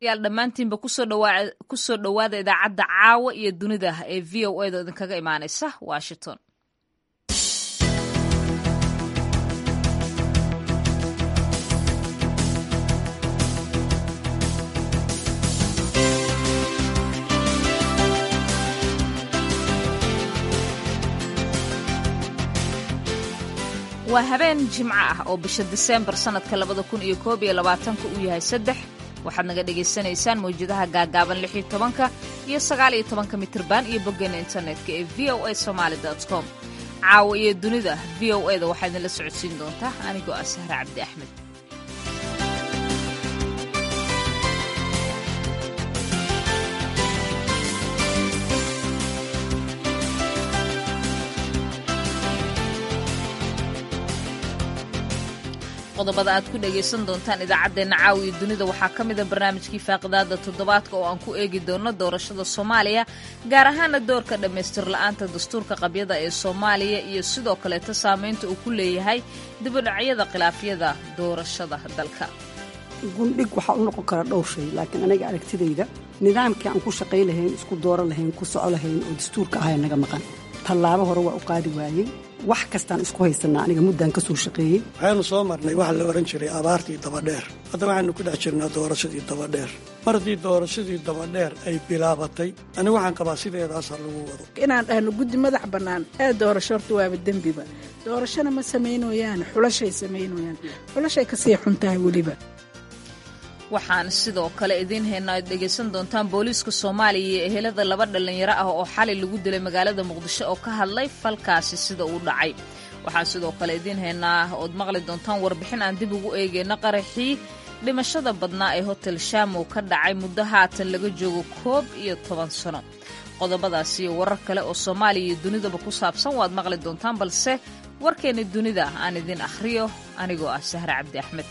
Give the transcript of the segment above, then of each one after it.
yaal dhammaantiinba kusoo dhowaada idaacadda caawa iyo dunida ee v o a da idinkaga imaanaysa washington waa habeen jimco ah oo bisha diseembar sannadka labada kun iyo koob iyo labaatanka uu yahay saddex waxaad naga dhagaysanaysaan mawjadaha gaagaaban lix iyo tobanka iyo sagaal iyo tobanka mitirban iyo boggeena internetka ee v o a somaali com caawa iyo dunida v o a da waxaa idinla socodsiin doontaa anigoo ah sahre cabdi axmed qodobada aad ku dhagaysan doontaan idaacaddeenna caawiya dunida waxaa ka mida barnaamijkii faaqidaada toddobaadka oo aan ku eegi doono doorashada soomaaliya gaar ahaana doorka dhammaystir la'aanta dastuurka qabyada ee soomaaliya iyo sidoo kaleeta saamaynta uu ku leeyahay dibudhacyada khilaafyada doorashada dalka gundhig waxaa u noqon kara dhowr shay laakiin aniga aragtidayda nidaamkii aan ku shaqay lahayn isku dooran lahayn ku soco lahayn oo dastuurka ahaya naga maqan tallaabo hore waa u qaadi waayey wax kastaan isku haysanaa aniga muddaan ka soo shaqeeyey waxaynu soo marnay waxa la odhan jiray abaartii dabadheer hadda waxaynu ku dhex jirnaa doorashadii dabadheer mar haddii doorashadii dabadheer ay bilaabatay anigu waxaan qabaa sideedaasa lagu wado inaan dhahno guddi madax bannaan ee doorasho horta waaba dembiba doorashona ma samaynoyaan xulashay samaynoyaan xulashay kasii xun tahay weliba waxaan sidoo kale idiin haynaa ad dhegaysan doontaan booliiska soomaaliya iyo ehelada laba dhallinyaro ah oo xalay lagu dilay magaalada muqdisho oo ka hadlay falkaasi sida uu dhacay waxaan sidoo kale idiin haynaa ood maqli doontaan warbixin aan dib ugu eegayno qaraxii dhimashada badnaa ee hotel shamow ka dhacay muddo haatan laga joogo koob iyo toban sano qodobadaas iyo warar kale oo soomaaliya iyo dunidaba ku saabsan waad maqli doontaan balse warkeenna dunida aan idiin akhriyo anigoo ah sahre cabdi axmed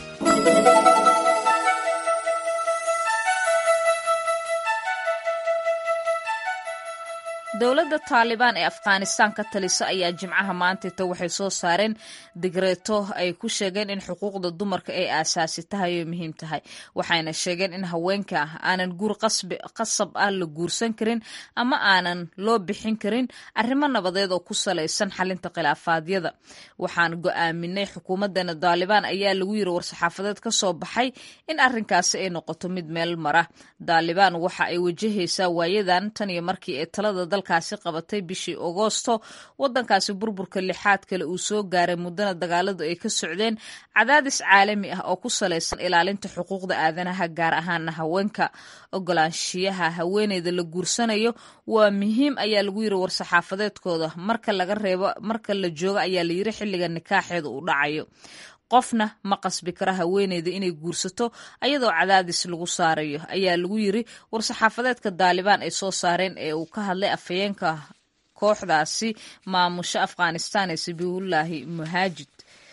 dowladda taalibaan ee afghanistaan ka talisa ayaa jimcaha maantayta waxay soo saareen digreeto ay ku sheegeen in xuquuqda dumarka ay aasaasi tahay oo muhiim tahay waxayna sheegeen in haweenka aanan guur qasab ah la guursan karin ama aanan loo bixin karin arrimo nabadeed oo ku salaysan xalinta khilaafaadyada waxaan go'aaminay xukuumadeena daalibaan ayaa lagu yiri war-saxaafadeed ka soo baxay in arrinkaasi ay noqoto mid meel mara daalibaan waxa ay wajahaysaa waayadan tan iyo markii ay talada dalkaasi qabatay bishii agoosto wadankaasi burburka lixaad kale uu soo gaaray muddana dagaaladu ay ka socdeen cadaadis caalami ah oo ku salaysan ilaalinta xuquuqda aadanaha gaar ahaana haweenka ogolaanshiyaha haweeneyda la guursanayo waa muhiim ayaa lagu yiri war-saxaafadeedkooda marka laga reebo marka la joogo ayaa la yiri xilliga nikaaxeeda uu dhacayo qofna ma qasbi kara haweeneyda inay guursato ayadoo cadaadis lagu saarayo ayaa lagu yiri war-saxaafadeedka daalibaan ay soo saareen ee uu ka hadlay afhayeenka kooxdaasi maamusha afghanistan ee sabiibullaahi muhaajid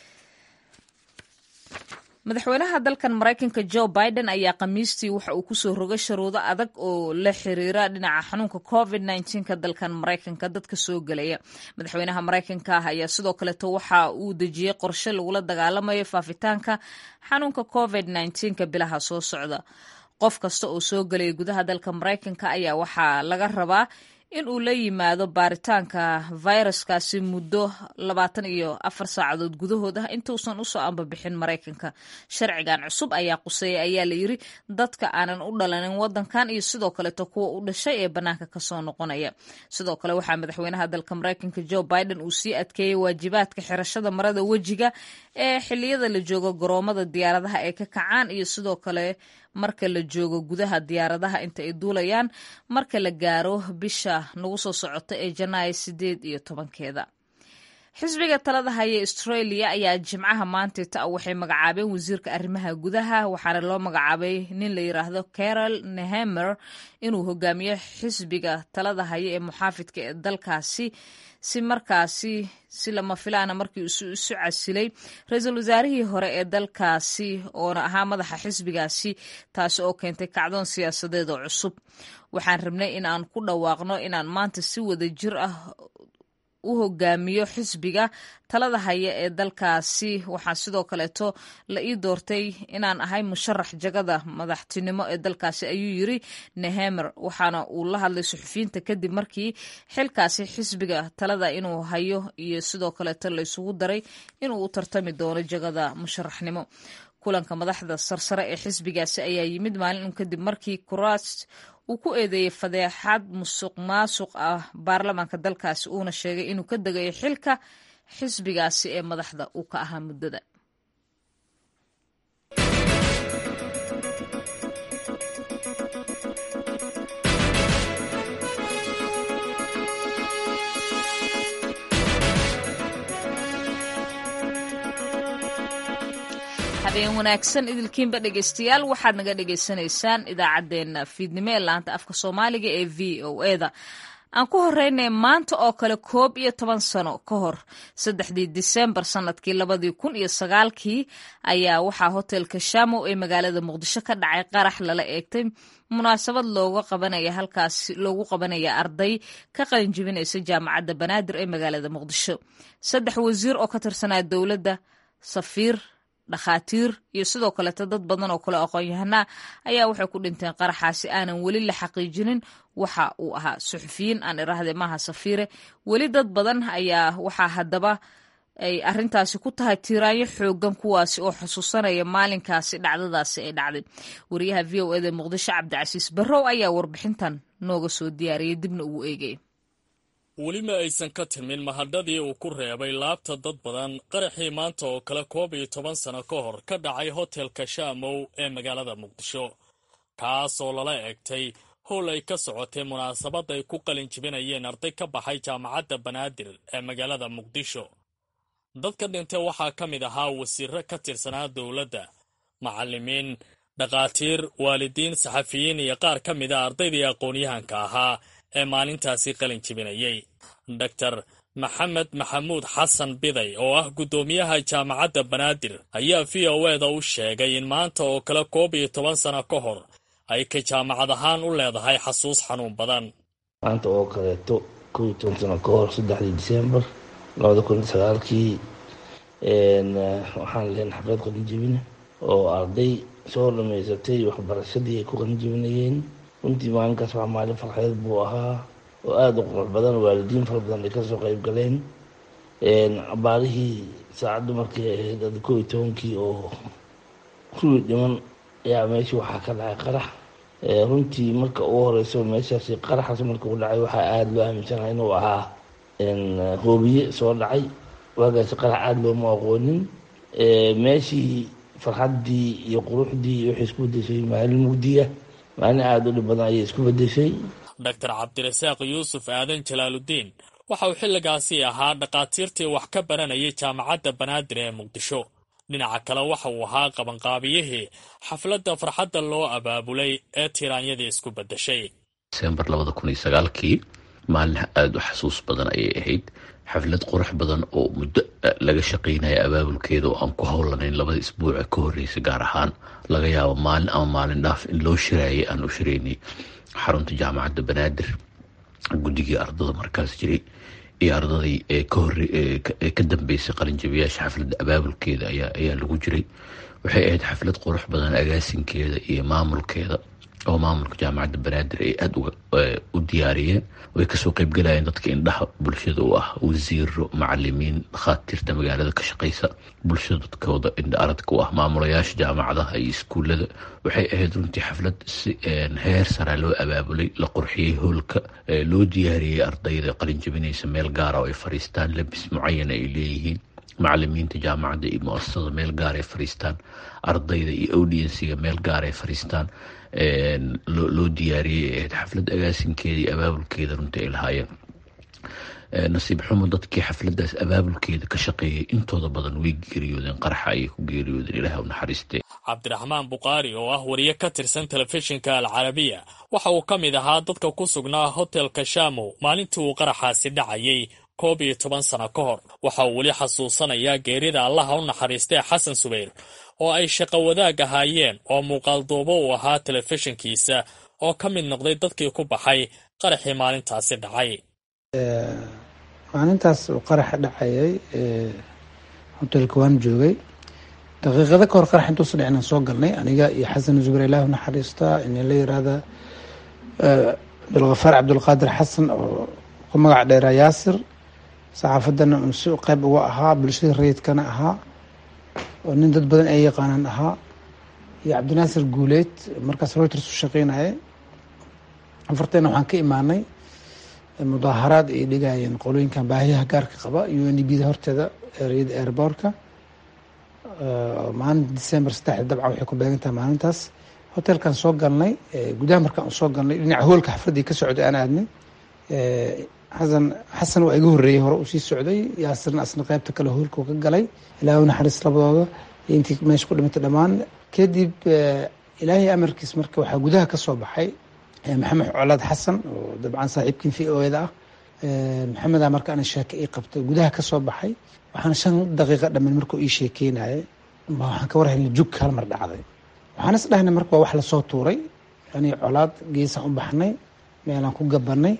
madaxweynaha dalkan maraykanka jo biden ayaa khamiistii waxa uu kusoo rogay sharuudo adag oo la xiriira dhinaca xanuunka covid ka dalkan maraykanka dadka soo gelaya madaxweynaha maraykanka ah ayaa sidoo kaleeto waxa uu dejiyey qorshe lagula dagaalamayo faafitaanka xanuunka covid ka bilaha soo socda qof kasta oo soo gelaya gudaha dalka maraykanka ayaa waxaa laga rabaa in uu la yimaado baaritaanka fayraskaasi muddo labaatan iyo afar saacadood gudahood ah intuusan usoo ambabixin maraykanka sharcigan cusub ayaa quseeya ayaa la yiri dadka aanan u dhalanin wadankan iyo sidoo kaleeto kuwa u dhashay ee bannaanka kasoo noqonaya sidoo kale waxaa madaxweynaha dalka maraykanka jo biden uu sii adkeeyey waajibaadka xirashada marada wejiga ee xiliyada la joogo garoomada diyaaradaha ay ka kacaan iyo sidoo kale marka la joogo gudaha diyaaradaha inta ay duulayaan marka la gaaro bisha nagu soo socota ee janaayo sideed iyo tobankeeda xisbiga talada haya australia ayaa jimcaha maantayta waxay magacaabeen wasiirka arrimaha gudaha waxaana loo magacaabay nin la yiraahdo carol nehemer inuu hogaamiyo xisbiga talada haya ee muxaafidka ee dalkaasi si markaasi si lama filaana markii isu isu casilay ra-iisul wasaarihii hore ee dalkaasi oona ahaa madaxa xisbigaasi taasi oo keentay kacdoon siyaasadeed oo cusub waxaan rabnay in aan ku dhawaaqno inaan maanta si wada jir ah u hogaamiyo xisbiga talada haya ee dalkaasi waxaa sidoo kaleeto la ii doortay inaan ahay musharax jagada madaxtinimo ee dalkaasi ayuu yiri nehemer waxaana uu la hadlay suxufiyiinta kadib markii xilkaasi xisbiga talada inuu hayo iyo sidoo kaleeto la isugu daray inuu u tartami doono jagada musharaxnimo kulanka madaxda sarsare ee xisbigaasi ayaa yimid maalin un kadib markii kuraas uu ku eedeeyey fadeexad musuq maasuq ah baarlamaanka dalkaasi uuna sheegay inuu ka degayo xilka xisbigaasi ee madaxda uu ka ahaa muddada habeen wanaagsan idilkiinba dhegeystayaal waxaad naga dhegeysanaysaan idaacaddeenna fiidnimo ee laanta afka soomaaliga ee v o eda aan ku horeynay maanta oo kale koob iyo toban sano ka hor saddexdii disembar sanadkii labadii kun iyo sagaalkii ayaa waxaa hotelka shamow ee magaalada muqdisho ka dhacay qarax lala eegtay munaasabad looga qabanaya halkaasi loogu qabanaya arday ka qalinjibinaysa jaamacadda banaadir ee magaalada muqdisho saddex wasiir oo ka tirsanaa dowladda safiir dhakhaatiir iyo sidoo kaleeto dad badan oo kale aqoon-yahanaa ayaa waxay ku dhinteen qaraxaasi aanan weli la xaqiijinin waxa uu ahaa suxufiyiin aan iraahde maaha safiire weli dad badan ayaa waxaa haddaba ay arintaasi ku tahay tiiraanyo xoogan kuwaasi oo xusuusanaya maalinkaasi dhacdadaasi ay dhacday wariyaha v o eda muqdisho cabdicasiis barrow ayaa warbixintan nooga soo diyaariyay dibna ugu eegay weli ma aysan ka timin mahadhadii uu ku reebay laabta dad badan qaraxii maanta oo kale koob iyo toban sano ka hor ka dhacay hotelka shaamow ee magaalada muqdisho kaas oo lala eegtay howl ay ka socotay munaasabad ay ku qalin jibinayeen arday ka baxay jaamacadda banaadir ee magaalada muqdisho dadka dhintay waxaa ka mid ahaa wasiirro ka tirsanaa dowladda macallimiin dhakhaatiir waalidiin saxafiyiin iyo qaar ka mid a ardaydii aqoon-yahanka ahaa ee maalintaasi qalin jibinayay doctor maxamed maxamuud xasan biday oo ah guddoomiyaha jaamacadda banaadir ayaa v o eda u sheegay in maanta oo kale koob iyo toban sano ka hor ay ka jaamacad ahaan u leedahay xasuus xanuun badan maanta oo kaleeto koob iyo toban sano ka hor saddexdii disembar labada kun iyo sagaalkii waxaan leen xaflad qalin jibina oo arday soo dhamaysatay waxbarashadii ay ku qalin jibinayeen runtii maalinkaas waa maalin farxeed buu ahaa oo aada u qurux badan waalidiin fara badan ay kasoo qayb galeen abaarihii saacaddu markay ahayd ada koo iyo tobankii oo kuwii dhiman ayaa meeshii waxaa ka dhacay qarax runtii marka ugu horeyso meeshaasi qaraxaas marka u dhacay waxaa aada loo aaminsanaha inuu ahaa hoobiye soo dhacay waagaasi qarax aada looma aqoonin meeshii farxaddii iyo quruxdii waxay isku bedeshay maalin mugdiya maalin aada u dhib badan ayay isku bedeshay doctor cabdirasaaq yuusuf aadan jalaaludiin waxa uu xilligaasi ahaa dhakhaatiirtii wax ka baranayay jaamacadda banaadir ee muqdisho dhinaca kale waxa uu ahaa qabanqaabiyihii xafladda farxadda loo abaabulay ee tiraanyadii isku beddeshay disembar labada kun iyo sagaalkii maalin aada u xasuus badan ayay ahayd xaflad qurux badan oo muddo laga shaqaynaya abaabulkeeda oo aan ku howlanayn labada isbuuca ka horreysay gaar ahaan laga yaabo maalin ama maalin dhaaf in loo shiraayay aan u shiraynay xarunta jaamacadda banaadir guddigii ardada markaas jiray iyo ardadii ee ka dambeysay qalinjabiyaasha xafladda abaabulkeeda ayaa lagu jiray waxay ahayd xaflad qurux badan agaasinkeeda iyo maamulkeeda oo maamulka jaamacadda banaadir ay aada u diyaariyeen way kasoo qeybgalayeen dadka indhaha bulshada u ah wasiiro macalimiin dhakhaatiirta magaalada ka shaqeysa bulshada dadkooda indha aradka u ah maamulayaasha jaamacadaha iyo iskuullada waxay ahayd runtii xaflad si heer sara loo abaabulay la qurxiyey hoolka loo diyaariyey ardayda qalinjabinaysa meel gaara oo ay fariistaan labis mucayana ay leeyihiin macalimiinta jaamacadda iyo mu-asasada meel gaar ay fariistaan ardayda iyo audiensiga meel gaar ay fariistaan loo diyaariyey ahayd xaflad agaasinkeeda iyo abaabulkeeda runtii ay lahaayeen nasiib xumo dadkii xafladaas abaabulkeeda ka shaqeeyay intooda badan way geeriyoodeen qaraxa ayay ku geeriyoodeen ilaah u naxariistee cabdiraxmaan bukhaari oo ah wariye ka tirsan telefishinka alcarabiya waxa uu ka mid ahaa dadka ku sugnaa hotelka shamow maalintii uu qaraxaasi dhacayay koob iyo toban sano ka hor waxa uu weli xasuusanayaa geerida allaha u naxariistee xasan subayr oo ay shaqo wadaag ahaayeen oo muuqaalduubo uu ahaa telefishinkiisa oo ka mid noqday dadkii ku baxay qaraxii maalintaasi dhacay maalintaas uu qaraxa dhacayay hotelka waan joogay daqiiqado ka hor qarax intuusa dhicin aan soo galnay aniga iyo xasan zubayr ilaahu naxariista in la yiraahda abdulkafaar cabdulqaadir xasan oo ku magac dheeraa yaasir saxaafadana un si qeyb uga ahaa bulshada rayidkana ahaa oo nin dad badan ay yaqaanaan ahaa iyo cabdinaasir guuleed markaas reuters u shaqeynaya afarteena waxaan ka imaanay mudaaharaad ay dhigayeen qolooyinkan baahiyaha gaarka qaba u n d b da horteeda ereyada airbortka maalinta december saddexda dabca waxay ku beegan tahay maalintaas hotelkan soo galnay gudaha markaan soo galnay dhinaca hoolka xafladii ka socday aan aadnay xasan xasan waa iga horreeyey hore uu sii socday yaasirna asna qeybta kale hoolka uu ka galay ilaahu naxariis labadooda iyo intii meesha ku dhimatay dhammaan kadib ilaahay amarkiis marka waxaa gudaha ka soo baxay maxamed colaad xasan oo dabcan saaxiibkii v o eda ah maxamedaa marka ana sheeke ii qabtay gudaha ka soo baxay waxaan shan daqiiqa dhaman markuu ii sheekeynayay waxaan ka warhelnay jug hal mar dhacday waxaan is dhahnay marka waa wax lasoo tuuray ani colaad geesaan u baxnay meelaan ku gabanay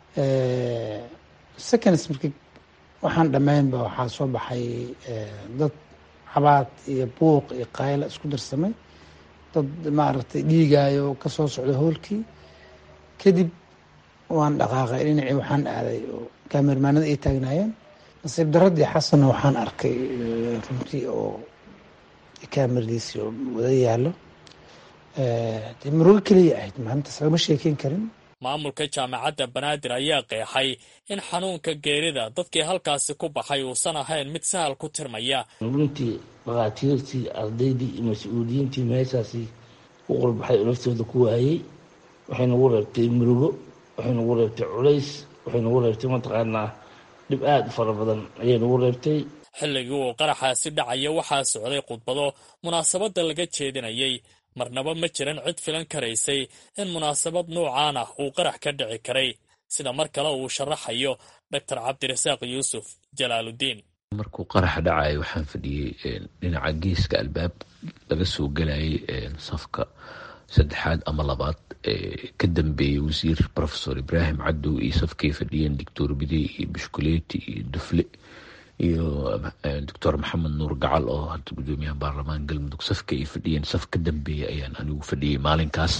seconds markii waxaan dhammaynba waxaa soo baxay dad cabaad iyo buuq iyo qayla isku darsamay dad maaragtay dhiigaayo kasoo socda hoolkii kadib waan dhaqaaqay dhinacii waxaan aaday oo kaamermaanada ay taagnaayeen nasiib daradii xasanna waxaan arkay runtii oo kaameradiisi oo wada yaallo dee murugo keliya ahayd maalintaas lagama sheekeyn karin maamulka jaamacadda banaadir ayaa qeexay in xanuunka geerida dadkii halkaasi ku baxay uusan ahayn mid sahal ku tirmaya runtii dhakhaatiirtii ardaydii iyo mas-uuliyiintii meeshaasi u qurbaxay oo naftooda ku waayey waxay nagu reebtay murugo waxay nagu reebtay culays waxay nagu reebtay mataqaanaa dhib aada u fara badan ayay nagu reebtay xilligii uu qaraxaasi dhacaya waxaa socday khudbado munaasabadda laga jeedinayay marnaba ma jiran cid filan karaysay in munaasabad nuucaan ah uu qarax ka dhici karay sida mar kale uu sharaxayo doctor cabdirasaaq yuusuf jalaaludiin markuu qaraxa dhacaya waxaan fadhiyey dhinaca geeska albaab laga soo gelayay safka saddexaad ama labaad ka dambeeyey wasiir profesor ibraahim cadow iyo safkay fadhiyeen doctor bidey iyo bushkuleeti iyo dufle iyo doctor maxamed nuur gacal oo hadda gudoomiyaha baarlamaan galmudug safka ay fadhiyeen saf ka dambeeya ayaan anigu fadhiyey maalinkaas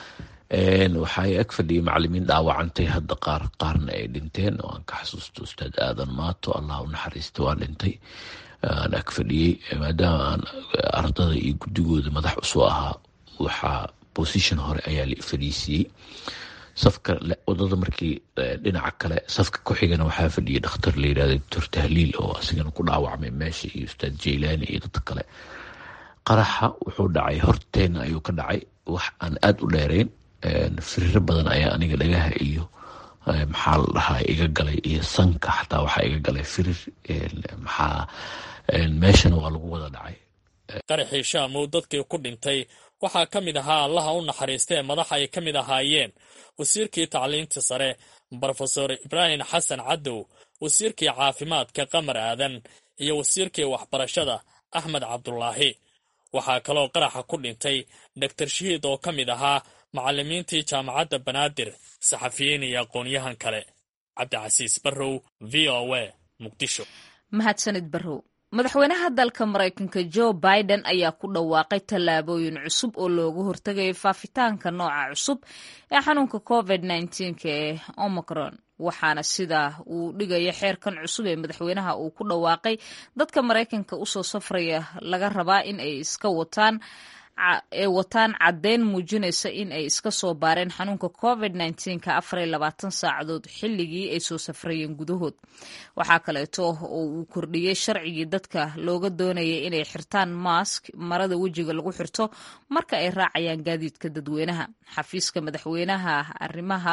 waxay ag fadhiyay macalimiin dhaawacantay hadda qaar qaarna ay dhinteen oo aan ka xasuusto ustaad aadan maato allah u naxariista waa dhintay aan ag fadhiyey maadaama aan ardada iyo guddigooda madax usoo ahaa waxaa position hore ayaa la fadhiisiiyey safka wadada markii dhinaca kale safka ku xigana waxaa fadhiyay dhakhtar la yirahda doctor tahliil oo asigana ku dhaawacmay meesha iyo ustaad jaylaani iyo dadka kale qaraxa wuxuu dhacay horteena ayuu ka dhacay wax aan aada u dheerayn firiiro badan ayaa aniga dhagaha iyo maxaa la dhahaa iga galay iyo sanka xataa waxaa iga galay firir maxaa meeshana waa lagu wada dhacay qaraxii shaamow dadkii ku dhintay waxaa ka mid ahaa allaha u naxariistee madax ay ka mid ahaayeen wasiirkii tacliinta sare brofesor ibraahim xasan cadow wasiirkii caafimaadka qamar aadan iyo wasiirkii waxbarashada axmed cabdulaahi waxaa kaloo qaraxa ku dhintay doctor shahiid oo ka mid ahaa macallimiintii jaamacadda banaadir saxafiyiin iyo aqoonyahan kale cabdicasiis barrow v o a muqdisho mahadsanid barrow madaxweynaha dalka maraykanka jo biden ayaa ku dhawaaqay tallaabooyin cusub oo looga hortagayo faafitaanka nooca cusub ee xanuunka covid nneteen-ka ee omicron waxaana sida uu dhigaya xeerkan cusub ee madaxweynaha uu ku dhawaaqay dadka maraykanka usoo safraya laga rabaa in ay iska wataan ee wataan caddeyn muujinaysa in ay iska soo baareen xanuunka covid nneteen-ka afar iyo labaatan saacadood xilligii ay soo safrayeen gudahood waxaa kaleeto oo uu kordhiyey sharcigii dadka looga doonayay inay xirtaan mask marada wejiga lagu xirto marka ay raacayaan gaadiidka dadweynaha xafiiska madaxweynaha arrimaha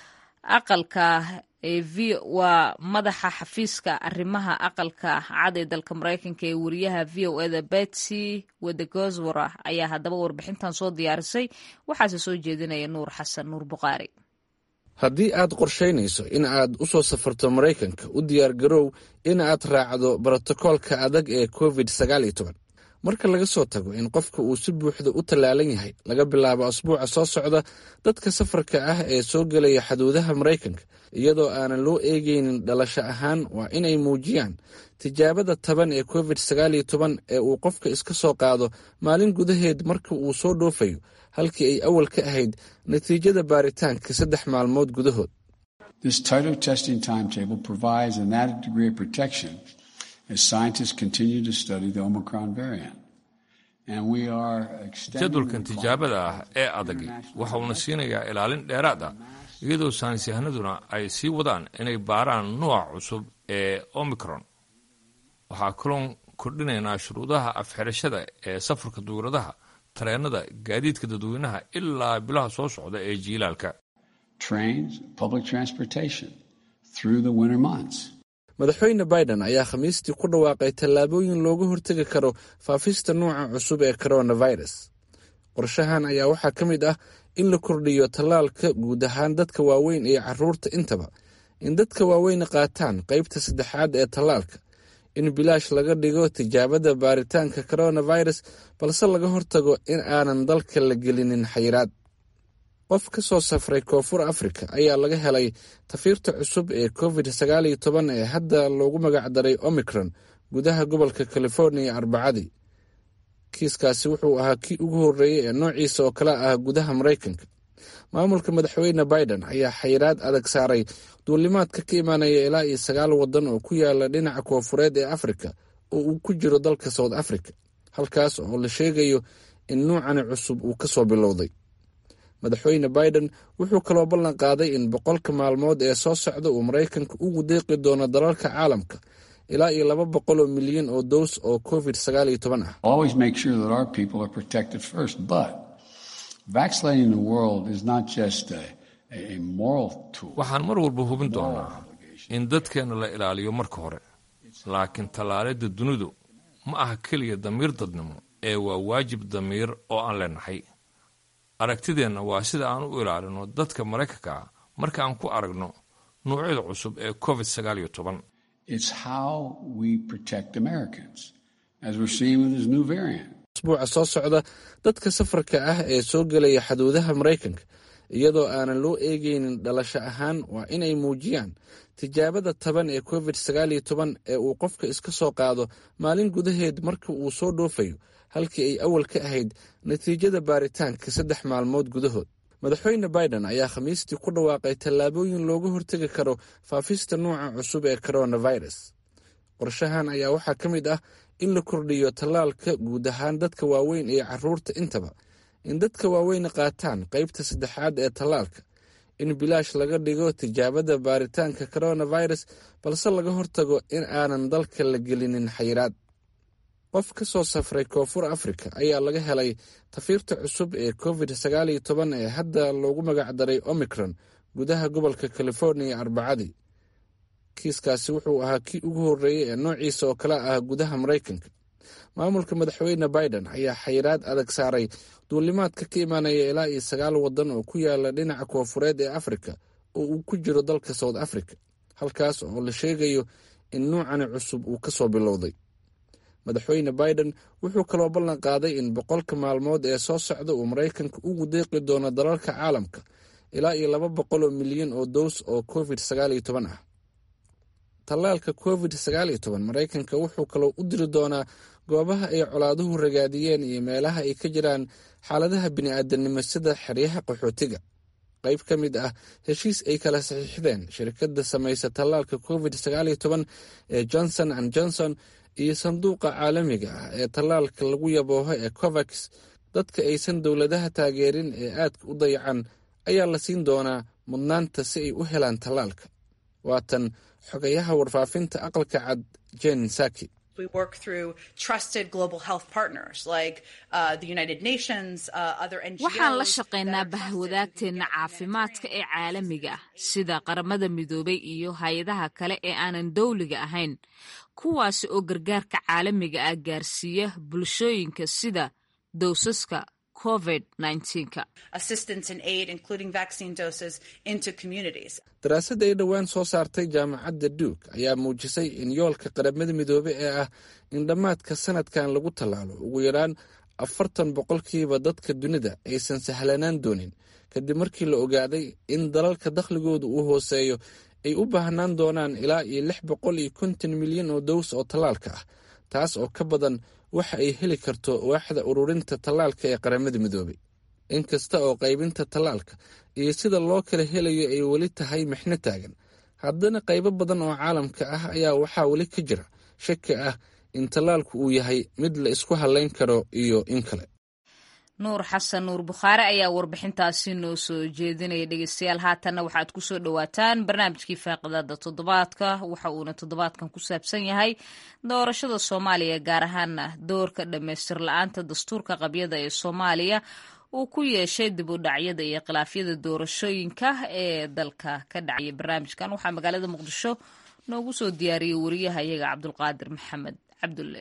aqalka waa madaxa xafiiska arrimaha aqalka cad ee dalka maraykanka ee wariyaha v o eda betsy wedegoswara ayaa haddaba warbixintan soo diyaarisay waxaase soo jeedinaya nuur xasan nuur buqaari haddii aad qorshaynayso in aad u soo safarto maraykanka u diyaar garow in aad raacdo brotokoolka adag ee covid sagaal iyo toban marka laga soo tago in qofka uu si buuxda u tallaalan yahay laga bilaabo asbuuca soo socda dadka safarka ah ee soo gelaya xaduudaha maraykanka iyadoo aanan loo eegeynin dhalasho ahaan waa inay muujiyaan tijaabada taban ee covid sagaal iyo toban ee uu qofka iska soo qaado maalin gudaheed marka uu soo dhoofayo halkii ay awal ka ahayd natiijada baaritaanka saddex maalmood gudahood jadwalkan tijaabada ah ee adagi waxa uuna siinayaa ilaalin dheeraad ah iyadoo saynisyahanaduna ay sii wadaan inay baaraan nooca cusub ee omicron waxaa kaloon kordhinaynaa shuruudaha afxirashada ee safarka duuradaha tareenada gaadiidka dadweynaha ilaa bilaha soo socda ee jiilaalka madaxweyne biden ayaa khamiistii ku dhawaaqay tallaabooyin looga hortegi karo faafista nuuca cusub ee coronavirus qorshahan ayaa waxaa ka mid ah in la kordhiyo tallaalka guud ahaan dadka waaweyn iyo caruurta intaba in dadka waaweyn qaataan qaybta saddexaad ee tallaalka in bilaash laga dhigo tijaabada baaritaanka coronavirus balse laga hortago in aanan dalka la gelinin xayiraad qof ka soo safray koonfur afrika ayaa laga helay tafiirta cusub ee covid sagaal iyo toban ee hadda loogu magacdaray omicron gudaha gobolka californiya arbacadii kiiskaasi wuxuu ahaa kii ugu horreeyey ee noociisa oo kale ah gudaha maraykanka maamulka madaxweyne biden ayaa xayiraad adag saaray duulimaadka ka imaanaya ilaa iyo sagaal waddan oo ku yaala dhinaca koonfureed ee afrika oo uu ku jiro dalka south africa halkaas oo la sheegayo in nuucani cusub uu ka soo bilowday madaxweyne biden wuxuu kaloo ballan qaaday in boqolka maalmood ee soo socda uu maraykanka ugu deeqi doono dalalka caalamka ilaa iyo laba boqol oo milyan oo dows oo covid sagaal iyo toban ah waxaan mar walba hubin doonaa in dadkeenna la ilaaliyo marka hore laakiin tallaalidda dunidu ma aha keliya damiir dadnimo ee waa waajib damiir oo aan leenahay aragtideenna waa sida aan u ilaalino dadka maraykanka ah marka aan ku aragno nuucyada cusub ee covid sagaal iyo toban asbuuca soo socda dadka safarka ah ee soo gelaya xaduudaha maraykanka iyadoo aanan loo eegeynin dhalasho ahaan waa inay muujiyaan tijaabada taban ee covid sagaal iyo toban ee uu qofka iska soo qaado maalin gudaheed marka uu soo dhoofayo halkii ay awal ka ahayd natiijada baaritaanka saddex maalmood gudahood madaxweyne biden ayaa khamiistii ku dhawaaqay tallaabooyin looga hortegi karo faafista nuuca cusub ee coronavirus qorshahan ayaa waxaa ka mid ah in la kordhiyo tallaalka guud ahaan dadka waaweyn iyo caruurta intaba in dadka waaweyn qaataan qaybta saddexaad ee tallaalka in bilaash laga dhigo tijaabada baaritaanka coronavirus balse laga hortago in aanan dalka la gelinin xayiraad qof ka soo safray koonfur afrika ayaa laga helay tafiirta cusub ee covid sagaal iyo toban ee hadda loogu magacdaray omicron gudaha gobolka californiya arbacadii kiiskaasi wuxuu ahaa kii ugu horreeyey ee noociisa oo kale ah gudaha maraykanka maamulka madaxweyne biden ayaa xayiraad adag saaray duulimaadka ka imaanaya ilaa iyo sagaal waddan oo ku yaala dhinaca koonfureed ee afrika oo uu ku jiro dalka south africa halkaas oo la sheegayo in nuucani cusub uu ka soo bilowday madaxweyne biden wuxuu kaloo ballan qaaday in boqolka maalmood ee soo socda uu maraykanka ugu deeqi doono dalalka caalamka ilaa iyo laba boqol oo milyan oo dows oo covid sagaal iyo toban ah tallaalka covid sagaal iyo toban maraykanka wuxuu kaloo u diri doonaa goobaha ay colaaduhu ragaadiyeen iyo meelaha ay ka jiraan xaaladaha bini'aadanimo sida xeryaha qaxootiga qayb ka mid ah heshiis ay kala saxiixdeen shirkadda samaysa tallaalka covid sagaal iyo toban ee johnson and johnson iyo sanduuqa caalamiga ah ee tallaalka lagu yabooho ee covax dadka aysan dowladaha taageerin ee aadka u dayacan ayaa la siin doonaa mudnaanta si ay u helaan tallaalka waatan xogayaha warfaafinta aqalka cad jen saki waxaan la shaqaynaa bahwadaagteenna caafimaadka ee caalamiga ah sida qaramada midoobay iyo hay-adaha kale ee aanan dowliga ahayn kuwaasi oo gargaarka caalamiga ah gaarsiiya bulshooyinka sida dowsaska covid -19ka daraasad ay dhowaan soo saartay jaamacadda duuk ayaa muujisay in yoolka qaramada midoobe ee ah in dhammaadka sanadkan lagu tallaalo ugu yaraan afartan boqolkiiba dadka dunida aysan sahlanaan doonin kadib markii la ogaaday in dalalka dakhligooda uu hooseeyo ay u baahnaan doonaan ilaa iyo lix boqol iyo konton milyan oo dows oo tallaalka ah taas oo ka badan waxa ay heli karto waaxda ururinta tallaalka ee qaramada midoobey inkasta oo qaybinta tallaalka iyo sida loo kala helayo ay weli tahay mixno taagan haddana qaybo badan oo caalamka ah ayaa waxaa weli ka jira shaki ah in tallaalku uu yahay mid la isku hallayn karo iyo in kale nuur xasan nuur bukhaare ayaa warbixintaasi noo soo jeedinaya dhegeystayaal haatanna waxaad ku soo dhowaataan barnaamijkii faaqidaada toddobaadka waxa uuna toddobaadkan ku saabsan yahay doorashada soomaaliya gaar ahaana doorka dhammaystir la-aanta dastuurka qabyada ee soomaaliya uu ku yeeshay dib u dhacyada iyo khilaafyada doorashooyinka ee dalka ka dhacaya barnaamijkan waxaa magaalada muqdisho noogu soo diyaariyey wariyaha iyaga cabdulqaadir maxamed cabdulle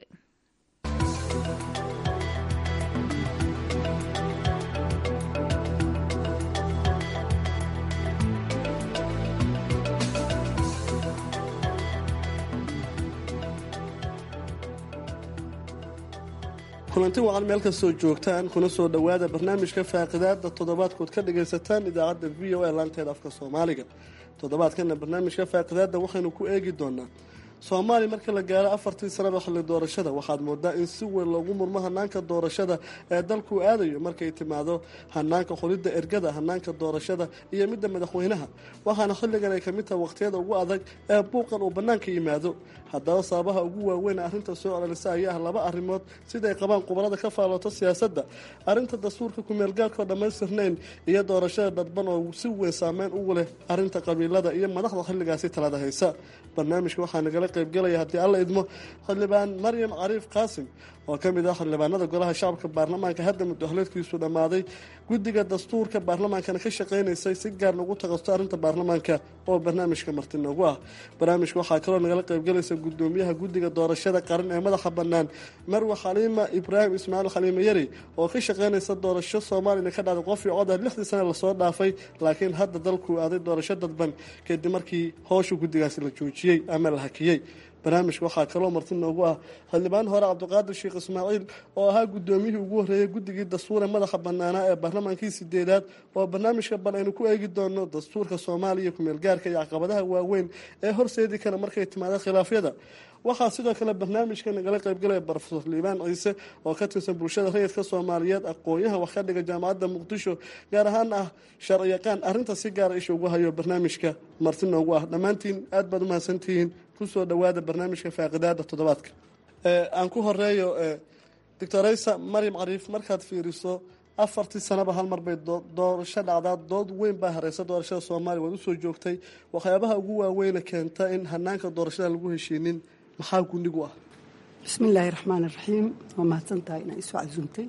kulanti wacan meel kastoo joogtaan kuna soo dhowaada barnaamijka faaqidaada toddobaadkood ka dhagaysataan idaacadda v o a laanteeda afka soomaaliga toddobaadkana barnaamijka faaqidaada waxaynu ku eegi doonaa soomaaliya marka la gaaro afartii sanaba xilli doorashada waxaad moodaa in si weyn loogu murmo hanaanka doorashada ee dalku aadayo markay timaado hanaanka xulidda ergada hanaanka doorashada iyo midda madaxweynaha waxaana xilligan ay kamid tahay waqhtiyada ugu adag ee buuqan uu bannaanka yimaado haddaba sababaha ugu waaweyn arrinta soo celinisa ayaa ah laba arrimood siday qabaan khubarada ka faallooto siyaasadda arrinta dastuurka kumeelgaarkoo dhammaystirnayn iyo doorashada dadban oo si weyn saameyn ugu leh arrinta qabiilada iyo madaxda xilligaasi talada haysa barnaamijka waxaa nagala qaybgelaya haddii alla idmo xildhibaan maryam cariif qaasim oo ka mid ah xildhibaanada golaha shacabka baarlamaanka hadda mudahleedkiisu dhammaaday guddiga dastuurka baarlamaankana ka shaqaynaysay si gaar lagu taqasto arrinta baarlamaanka oo barnaamijka marti noogu ah barnaamijka waxaa kaloo nagala qaybgelaysa gudoomiyaha guddiga doorashada qaran ee madaxa bannaan marwe xaliima ibraahim ismaaciil xaliime yari oo ka shaqaynaysa doorasho soomaaliyana ka dhacday qof iyo coda lixdii sane lasoo dhaafay laakiin hadda dalkuu aaday doorasho dadban kadib markii howsha guddigaasi la joojiyey ama la hakiyey barnaamijka waxaa kaloo marti noogu ah xildhibaan hore cabdiqaadir sheekh ismaaciil oo ahaa gudoomiyihii ugu horreeyey guddigii dastuure madaxa banaanaa ee baarlamaankii sideedaad oo barnaamijka bal aynu ku eegi doono dastuurka soomaaliya kumeelgaarka iyo caqabadaha waaweyn ee horseedi kara markay timaado khilaafyada waxaa sidoo kale barnaamijka nagala qaybgalaya brofesor liibaan ciise oo ka tirsan bulshada rayidka soomaaliyeed aqoon-yaha wax ka dhiga jaamacadda muqdisho gaar ahaan ah sharciyaqaan arrinta si gaara isha ugu hayo barnaamijka marti noogu ah dhammaantiin aad baad umahadsantihiin kusoo dhowaada barnaamijka faaqidaada toddobaadka aan ku horeeyo doctoraysa maryam cariif markaad fiiriso afartii sanaba hal mar bay doorasho dhacdaa dood weyn baa hareysa doorashada soomaaliya waad usoo joogtay waxyaabaha ugu waaweyna keenta in hanaanka doorashada lagu heshiinin maxaa gundhigu ah bismillaahi raxmaan iraxiim waa mahadsan tahay inaa isoo casuumtay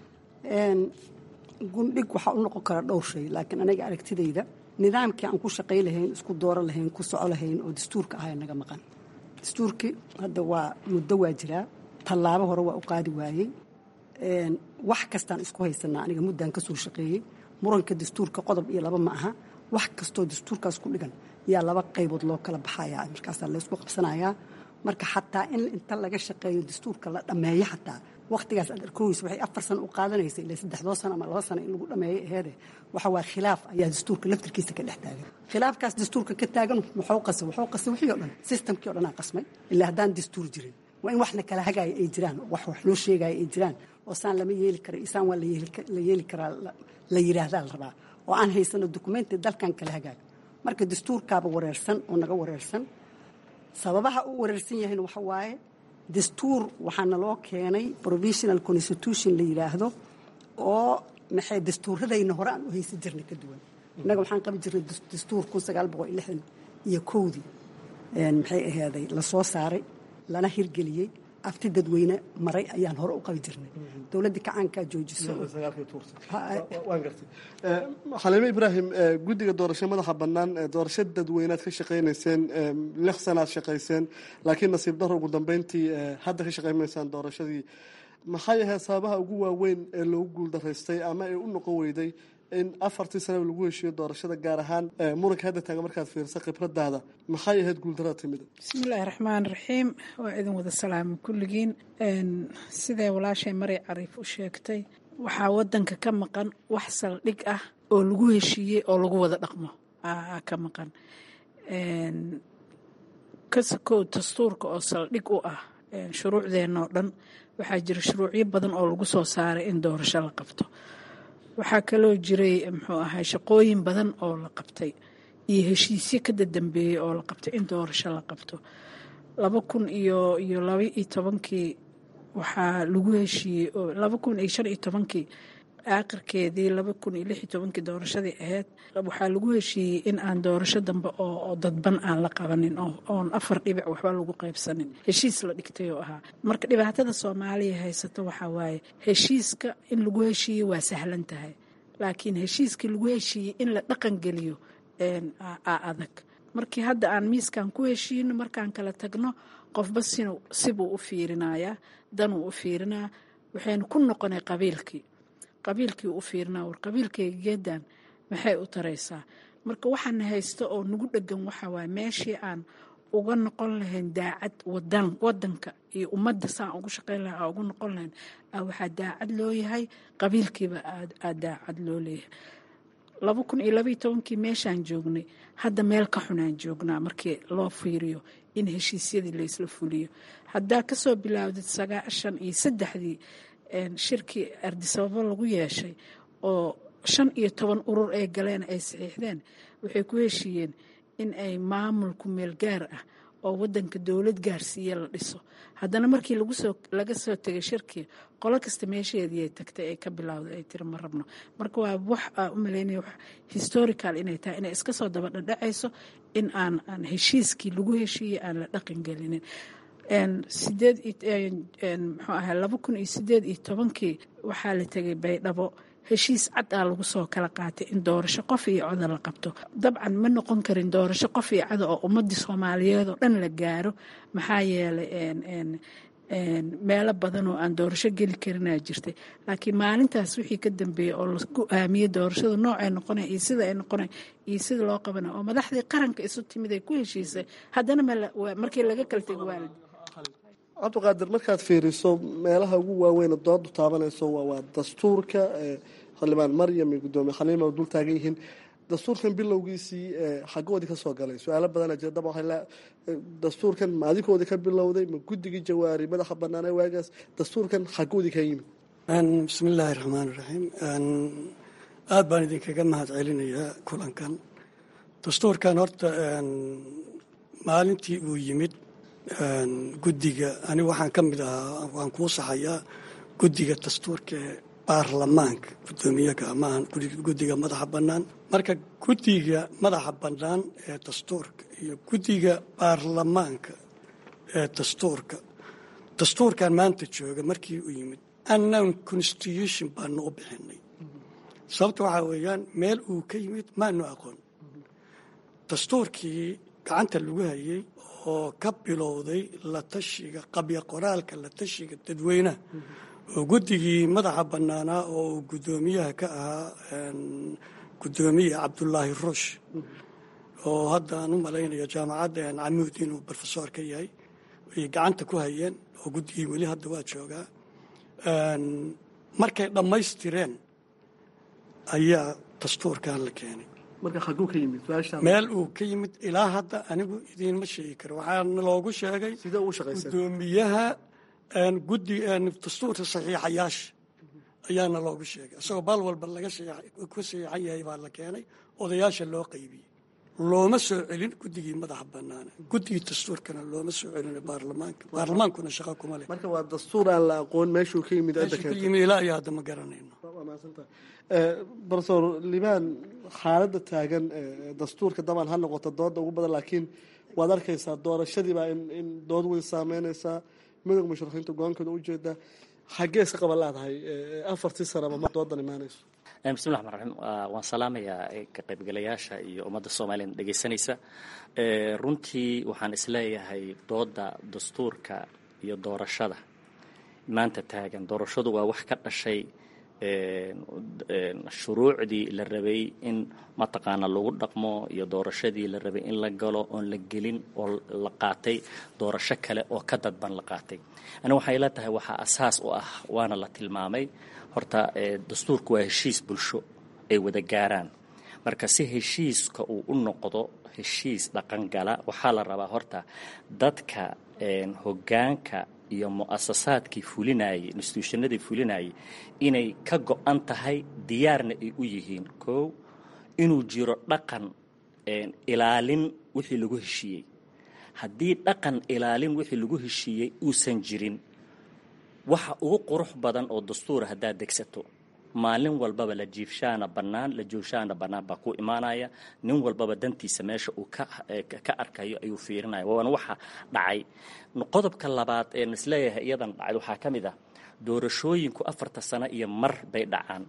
gundhig waxaa u noqon kara dhowr shay laakiin aniga aragtidayda nidaamkii aan ku shaqay lahayn isku dooro lahayn ku soco lahayn oo dastuurka ahaa naga maqan dastuurkii hadda waa muddo waa jiraa tallaabo hore waa u qaadi waayey wax kastaan isku haysanaa aniga muddaan ka soo shaqeeyey muranka dastuurka qodob iyo laba ma aha wax kastoo dastuurkaas ku dhigan yaa laba qaybood loo kala baxayaa markaasaa laysku qabsanayaa marka xataa in inta laga shaqeeyo dastuurka la dhammeeyo xataa wakhtigaas aad arkooysa waxay afar sano u qaadanaysa ilaa saddexdoo sano ama laba sano in lagu dhammeeyo aheede waxa waa khilaaf ayaa dastuurka laftirkiisa ka dhex taagan khilaafkaas dastuurka ka taagan muxuu qasay wuxuu qasay wixii o dhan systemkii o dhan aa qasmay ilaa haddaan dastuur jirin waa in wax la kala hagaaya ay jiraan wax wax loo sheegaya ay jiraan oo saan lama yeeli kara isaan waa la yeeli karaa la yidhaahdaa la rabaa oo aan haysano dokumenti dalkan kala hagaaga marka dastuurkaaba wareersan oo naga wareersan sababaha u wareersan yahayna waxa waaye dastuur waxaana loo keenay provisional constitution la yidhaahdo oo maxay dastuuradayna hore aan u haysan jirnay ka duwan innaga waxaan qabi jirnay dastuur kun sagaal boqol iyo lixdan iyo kowdii maxay ahaaday la soo saaray lana hirgeliyey afti dadweyne maray ayaan hore u qabi jirnay dowladdii kacaankaa joojiso xaliime ibraahim guddiga doorasho madaxa bannaan doorasho dadweynead ka shaqaynayseen lix sanaad shaqayseen laakiin nasiib daro ugu dambeyntii hadda ka shaqaymaysaan doorashadii maxay ahayd sababaha ugu waaweyn ee loogu guuldaraystay ama ee u noqon weyday in afartii sanaba lagu heshiiyo doorashada gaar ahaan muranka hadda taagan markaad fiirsa khibradaada maxay ahayd guuldarada timida bismillaahi raxmaan raxiim waa idin wada salaama kulligiin sidee walaashay mari cariif u sheegtay waxaa wadanka ka maqan wax saldhig ah oo lagu heshiiyey oo lagu wada dhaqmo ka maqan kasakow dastuurka oo saldhig u ah shuruucdeenoo dhan waxaa jira shuruucyo badan oo lagu soo saaray in doorasho la qabto waxaa kaloo jiray muxuu ahay shaqooyin badan oo la qabtay iyo heshiisyo ka dadambeeyey oo la qabtay in doorasho la qabto laba kun iyo iyo laba iyo tobankii waxaa lagu heshiiyey laba kun iyo shan iyo tobankii aakhirkeedii laba kun iyo lix iyo tobankii doorashadii ahayd waxaa lagu heshiiyey in aan doorasho dambe oo dadban aan la qabanin oon afar dhibic waxba lagu qaybsanin heshiis la dhigtay oo ahaa marka dhibaatada soomaaliya haysato waxaa waaye heshiiska in lagu heshiiye waa sahlan tahay laakiin heshiiskii lagu heshiiyey in la dhaqan geliyo aa adag markii hadda aan miiskan ku heshiino markaan kala tagno qofba sibuu u fiirinayaa danuu u fiirinaa waxaynu ku noqonay qabiilkii qabiilkii u fiirinaa war qabiilkayga geedan maxay u taraysaa marka waxaana haysto oo nagu dhegan waxaa waaye meeshii aan uga noqon lahayn daacad wadan wadanka iyo ummadda saan ugu shaqayn laha ugu noqon lahayn waxaa daacad loo yahay qabiilkiiba aa daacad loo leeyahay laba kun iyo labaiyo tobankii meeshaan joognay hadda meel ka xunaan joognaa markii loo fiiriyo in heshiisyadii laysla fuliyo haddaa kasoo bilaawdid sagaashan iyo saddexdii shirkii ardisababo lagu yeeshay oo shan iyo toban urur ay galeen ay saxiixdeen waxay ku heshiiyeen in ay maamulku meel gaar ah oo wadanka dowlad gaarsiiya la dhiso haddana markii laga soo tegay shirkii qolo kasta meesheedii ay tagtay ay ka bilowday ay tiri ma rabno marka waa wax aa u malaynaya historical inay tahay inay iska soo daba dhadhacayso in aan aan heshiiskii lagu heshiiyey aan la dhaqan gelinin sideed muxuu ahaa laba kun iyo sideed iyo tobankii waxaa la tegay baydhabo heshiis cad aa lagu soo kala qaatay in doorasho qof iyo coda la qabto dabcan ma noqon karin doorasho qof iyo cada oo ummadii soomaaliyeed oo dhan la gaaro maxaa yeelay meelo badan oo aan doorasho geli karinaa jirtay laakiin maalintaas wixii ka dambeeyey oo la go-aamiyey doorashada noocay noqona iyo sida ay noqona iyo sida loo qabana oo madaxdii qaranka isu timid ay ku heshiisay haddana markii laga kala tego waalid cabdiqaadir markaad fiiriso meelaha ugu waaweyn doodu taabanayso waa dastuurka xildhibaan maryam iyo gudoomiye khaliima dul taagan yihiin dastuurkan bilowgiisii xagoodii ka soo galay su-aalo badana jira daba dastuurkan ma adinkoodii ka bilowday ma guddigii jawaari madaxa banaanee waagaas dastuurkan xagoodii ka yimid bismi illaahi raxmaani raxiim aada baan idinkaga mahad celinayaa kulankan dastuurkan horta maalintii uu yimid guddiga ani waxaan ka mid ahaa waan kuu saxayaa guddiga dastuurka ee baarlamaanka guddoomiyaga maahan guddiga madaxa bannaan marka guddiga madaxa bannaan ee dastuurka iyo guddiga baarlamaanka ee dastuurka dastuurkan maanta jooga markii uu yimid annan constitution baanu u bixinay sababta waxaa weeyaan meel uu ka yimid maanu aqoon dastuurkii gacanta lagu hayay oo ka bilowday la tashiga qabya qoraalka la tashiga dadweynaha oo guddigii madaxa bannaanaa oo uu guddoomiyaha ka ahaa guddoomiye cabdulaahi ruush oo hadda aan u malaynaya jaamacadda camuud inuu brofesor ka yahay ay gacanta ku hayeen oo guddigii weli hadda waa joogaa markay dhammaystireen ayaa dastuurkan la keenay meel uu ka yimid ilaa hadda anigu idiinma sheegi karo waxaana loogu sheegay gudoomiyaha gudi dastuurka saxiixayaasha ayaana loogu sheegay isagoo bal walba laga ku saxiixan yahay baa la keenay odayaasha loo qaybiyey looma soo celin guddigii madaxa banaana guddigii dastuurkana looma soo celin baarlamaanka baarlamaankuna shaqo kuma leh marka waa dastuur aan la aqoon meeshuu ka yimid meeshuu ka yimid ilaa iyo hadda ma garanayno brofesor liban xaaladda taagan dastuurka dabcan ha noqoto dooda ugu badan laakiin waad arkaysaa doorashadiibaa in dood weyn saameynaysaa midowga musharaxiinta go-aankooda ujeedaa xaggee iska qaban laadahay afartii sanaba ma doodan imaanayso bismi llahi raxmaan raxiim waan salaamayaa ka qaybgalayaasha iyo ummadda soomaliya dhegaysanaysa runtii waxaan isleeyahay dooda dastuurka iyo doorashada maanta taagan doorashadu waa wax ka dhashay shuruucdii la rabay in mataqaana lagu dhaqmo iyo doorashadii la rabay in la galo oon la gelin oo la qaatay doorasho kale oo ka dadban la qaatay ani waxay la tahay waxaa asaas u ah waana la tilmaamay horta dastuurku waa heshiis bulsho ay wada gaaraan marka si heshiiska uu u noqdo heshiis dhaqangala waxaa la rabaa horta dadka hoggaanka iyo mu'asasaadkii fulinayay instituushannadii fulinayay inay ka go-an tahay diyaarna ay u yihiin kow inuu jiro dhaqan ilaalin wixii lagu heshiiyey haddii dhaqan ilaalin wixii lagu heshiiyey uusan jirin waxa ugu qurux badan oo dastuura haddaad degsato maalin walbaba la jiifshaana bannaan la jooshaana bannaan baa ku imaanaya nin walbaba dantiisa meesha uu ka arkayo ayuu fiirinaya waana waxa dhacay qodobka labaad een isleeyahay iyadan dhacay waxaa ka mid ah doorashooyinku afarta sano iyo mar bay dhacaan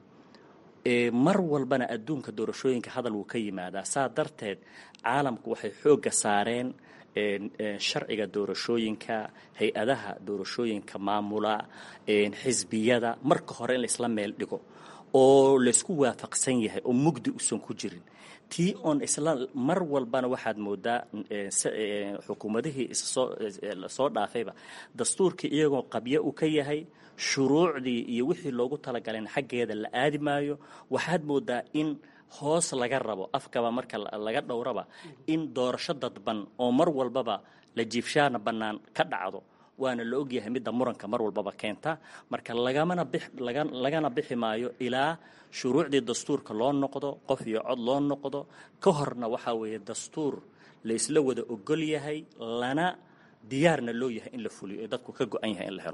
mar walbana adduunka doorashooyinka hadal wuu ka yimaadaa saa darteed caalamku waxay xoogga saareen sharciga doorashooyinka hay-adaha doorashooyinka maamula xisbiyada marka hore in laisla meel dhigo oo laysku waafaqsan yahay oo mugdi usan ku jirin tii oon isla mar walbana waxaad moodaa xukuumadihii lasoo dhaafayba dastuurkii iyagoo qabyo u ka yahay shuruucdii iyo wixii loogu talagaleen xaggeeda la aadi maayo waxaad moodaa in hoos laga rabo afkaba marka laga dhowraba in doorasho dadban oo mar walbaba la jiifshaana bannaan ka dhacdo waana la ogyahay midda muranka mar walbaba keenta marka lagamana lagana bixi maayo ilaa shuruucdii dastuurka loo noqdo qof iyo cod loo noqdo ka horna waxaa weeye dastuur laysla wada ogol yahay lana diyaarna loo yahay in la fuliyo ee dadku ka go-an yahay in la helo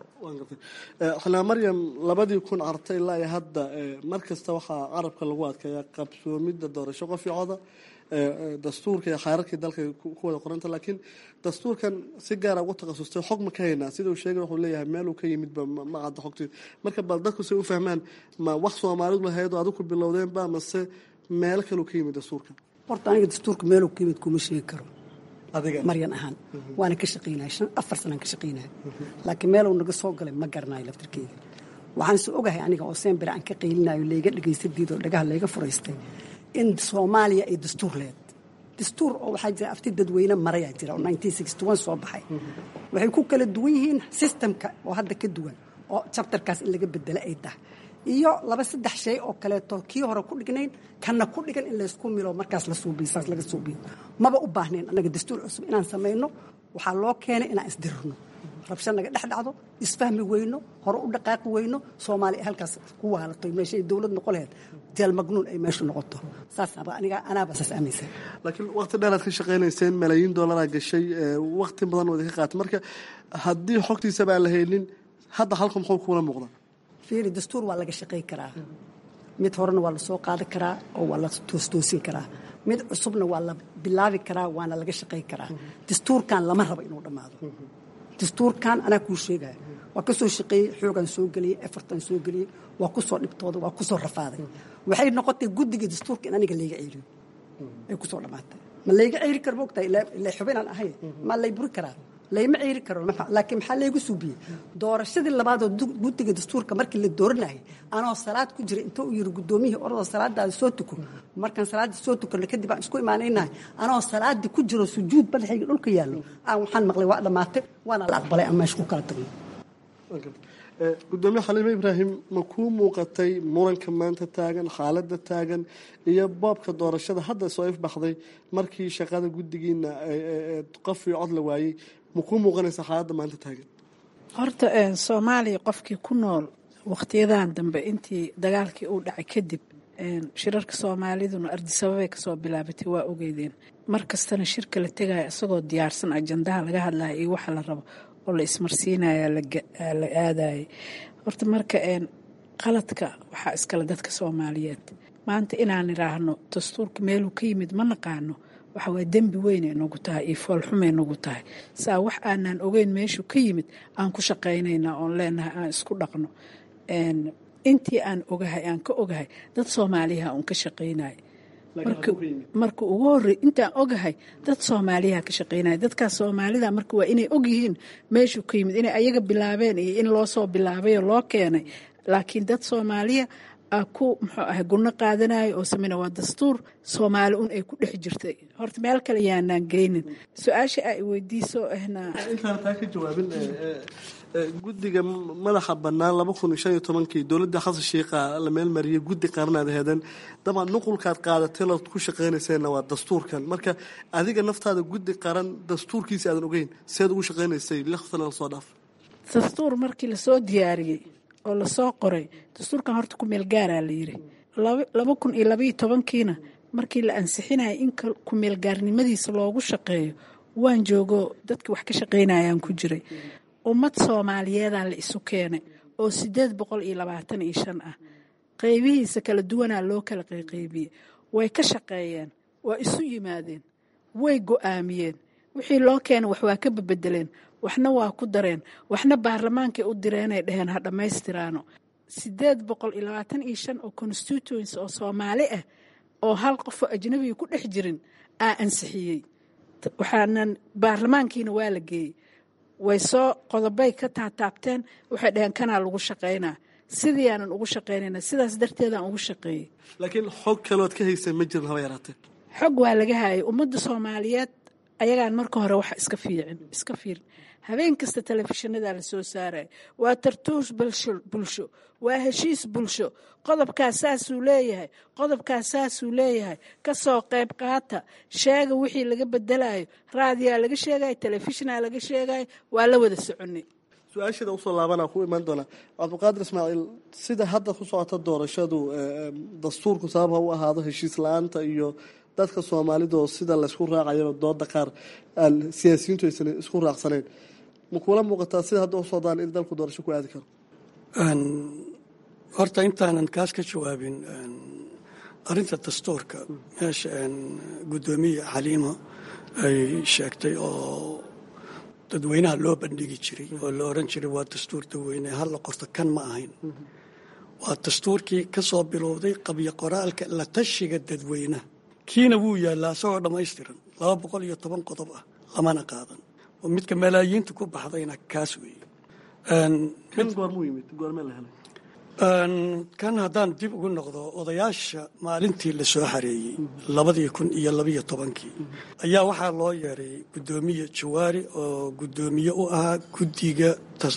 xanaa maryam labadii kun cartay ilaa iyo hadda mar kasta waxaa carabka lagu adkeeyaa qabsoomidda doorasho qof iyo coda dastuurka iyo xeerarkii dalka ku wada qoranta laakiin dastuurkan si gaara ugu takhasustay xog ma ka haynaa sida uu sheegay wuxuu leeyahay meel uu ka yimidba ma cadda xogtii marka bal dadku say u fahmaan ma wax soomaalidu lahayd oo adigu bilowdeenba mase meel kaleu ka yimid dastuurka horta aniga dastuurka meeluu ka yimid kuma sheegi karo maryan ahaan waana ka shaqaynaya shan afar sanaan ka shaqaynaya laakiin meeluu naga soo galay ma garanayo laftarkeeda waxaan se ogahay aniga oo sembere aan ka qaylinayo layga dhagaystadiid oo dhagaha layga furaystay in soomaaliya ay dastuur leed dastuur oo waxaa jira afti dadweyne marayaa jira oo soo baxay waxay ku kala duwan yihiin sistamka oo hadda ka duwan oo jabtarkaas in laga bedelo ay tahay iyo laba saddex shay oo kaleeto kii hore ku dhignayn kanna ku dhigan in laysku milo markaas la suubiyo saas laga suubiyo maba u baahnayn annaga dastuur cusub inaan samayno waxaa loo keenay inaan isdirirno rabsho naga dhex dhacdo isfahmi weyno hore u dhaqaaqi weyno soomaaliya halkaas ku waalato meeshay dowlad noqon laheyd jeel magnuun ay meeshu noqoto saasaba aniga anaaba saas aaminsan laakiin waqti dheeraad ka shaqaynayseen malaayiin dollaraa gashay waqti badan wada ka qaatay marka haddii xogtiisaba aan la haynin hadda halka muxuu kuula muuqdaa fiiri dastuur waa laga shaqay karaa mid horena waa la soo qaadi karaa oo waa la toostoosin karaa mid cusubna waa la bilaabi karaa waana laga shaqay karaa dastuurkan lama rabo inuu dhammaado dastuurkan anaa kuu sheegaya waa ka soo shaqeeyey xoogaan soo geliyey efartan soo geliyey waa ku soo dhibtooday waa ku soo rafaaday waxay noqotay guddiga dastuurka in aniga layga ceeliyo ay ku soo dhammaatay ma layga ceeri karo moogtahay ila xubinaan ahay ma lay buri karaa layma ceeri karo laakiin maxaa laygu suubiyey doorashadii labaadoo guddiga dastuurka markii la dooranayay anoo salaad ku jira inta uu yiri guddoomiyihii orodoo salaadaada soo tuko markaan salaaddii soo tukanno kadib aan isku imaanaynahay anoo salaaddii ku jiro sujuud badaxayga dhulka yaallo aan waxaan maqlay waa dhammaatay waana la aqbalay aan meesha ku kala tagno gudoomiye xaliime ibraahim ma kuu muuqatay muranka maanta taagan xaaladda taagan iyo boobka doorashada hadda soo ifbaxday markii shaqada guddigiina qof iyo cod la waayey ma kuu muuqanaysa xaaladda maanta taagan horta soomaaliya qofkii ku nool wakhtiyadan dambe intii dagaalkii uu dhacay kadib shirarka soomaaliduna ardisababay kasoo bilaabatay waa ogeydeen mar kastana shirka la tegaya isagoo diyaarsan ajandaha laga hadlaya iyo waxa la rabo oo la ismarsiinaya la aadayay horta marka qaladka waxaa iskale dadka soomaaliyeed maanta inaan idhaahno dastuurka meeluu ka yimid ma naqaano waxa waa dembi weynay nagu tahay iyo foolxumay nagu tahay saa wax aanaan ogeyn meeshuu ka yimid aan ku shaqaynaynaa oon leenahay aan isku dhaqno intii aan ogahay aan ka ogahay dad soomaaliyaha uun ka shaqaynaya marka ugu horey intaan ogahay dad soomaaliyaa ka shaqeynaya dadkaas soomaalida marka waa inay ogyihiin meeshuu ka yimid inay ayaga bilaabeen iyo in loo soo bilaabayoo loo keenay laakiin dad soomaaliya ku muxuu ahay gunno qaadanayo oo sameyna waa dastuur soomaali un ay ku dhex jirtay horta meel kale yaanaan geynin su-aasha ay weydiiso ahna intaan taa ka jawaabin guddiga madaxa bannaan laba kun iyo shan iyo tobankii dowladda xasan sheikha la meelmariyay guddi qaranaad heedeen dabcan nuqulkaad qaadatay lood ku shaqaynayseenna waa dastuurkan marka adiga naftaada guddi qaran dastuurkiisa aadan ogeyn seed ugu shaqaynaysay lixdan lasoo dhaaf dastuur markii lasoo diyaariyey oo lasoo qoray dastuurkan horta ku meel gaaraa la yiri laba kun iyo labaiyo tobankiina markii la ansixinaya in ku-meelgaarnimadiisa loogu shaqeeyo waan joogo dadkii wax ka shaqaynayaan ku jiray ummad soomaaliyeedaa la isu keenay oo sideed boqol iyo labaatan iyo shan ah qeybihiisa kala duwanaa loo kala qayqaybiyey way ka shaqeeyeen waa isu yimaadeen way go-aamiyeen wixii loo keenay wax waa ka babedeleen waxna waa ku dareen waxna baarlamaankay u direenay dheheen ha dhammaystiraano sideed boqol iyo labaatan iyo shan oo constituency oo soomaali ah oo hal qofoo ajnabiga ku dhex jirin aa ansixiyey waxaanan baarlamaankiina waa la geeyey way soo qodobay ka taataabteen waxay dhaheen kanaa lagu shaqaynaa sidii aanan ugu shaqaynayna sidaas darteedaan ugu shaqeeyey laakiin xog kalood ka haysa ma jirin haba yaraatee xog waa laga hayay ummadda soomaaliyeed ayagaan marka hore wax iska fiicin iska fiirin habeen kasta telefishinada la soo saaraya waa tartuus bulsho waa heshiis bulsho qodobkaas saasuu leeyahay qodobkaas saasuu leeyahay kasoo qayb qaata sheega wixii laga bedelayo raadiyaa laga sheegayo telefishinaa laga sheegayo waa la wada soconay su-aasheeda usoo laabanaa ku imaan doonaa cabdiqaadir ismaaciil sida hadda ku socota doorashadu dastuurku sabab ha u ahaado heshiis la-aanta iyo dadka soomaalidoo sida laysku raacayaba dooda qaar aan siyaasiyiintu aysan isku raacsaneyn ma kuula muuqataa sida hadda u socdaan in dalku doorasho ku aadi karo horta intaanan kaas ka jawaabin arinta dastuurka meesha guddoomiye xaliimo ay sheegtay oo dadweynaha loo bandhigi jiray oo la oran jiray waa dastuur dadweyne halla qorto kan ma ahayn waa dastuurkii ka soo bilowday qabyo qoraalka la tashiga dadweynaha kiina wuu yaallaa isagoo dhammaystiran laba boqol iyo toban qodob ah lamana qaadan oo midka malaayiinta ku baxdayna kaas weeye kan goormuu yimid goormee la helay kan haddaan dib ugu noqdo odayaasha maalintii la soo xareeyey labadii kun iyo labiyo tobankii ayaa waxaa loo yeeray guddoomiye jawaari oo guddoomiye u ahaa guddiga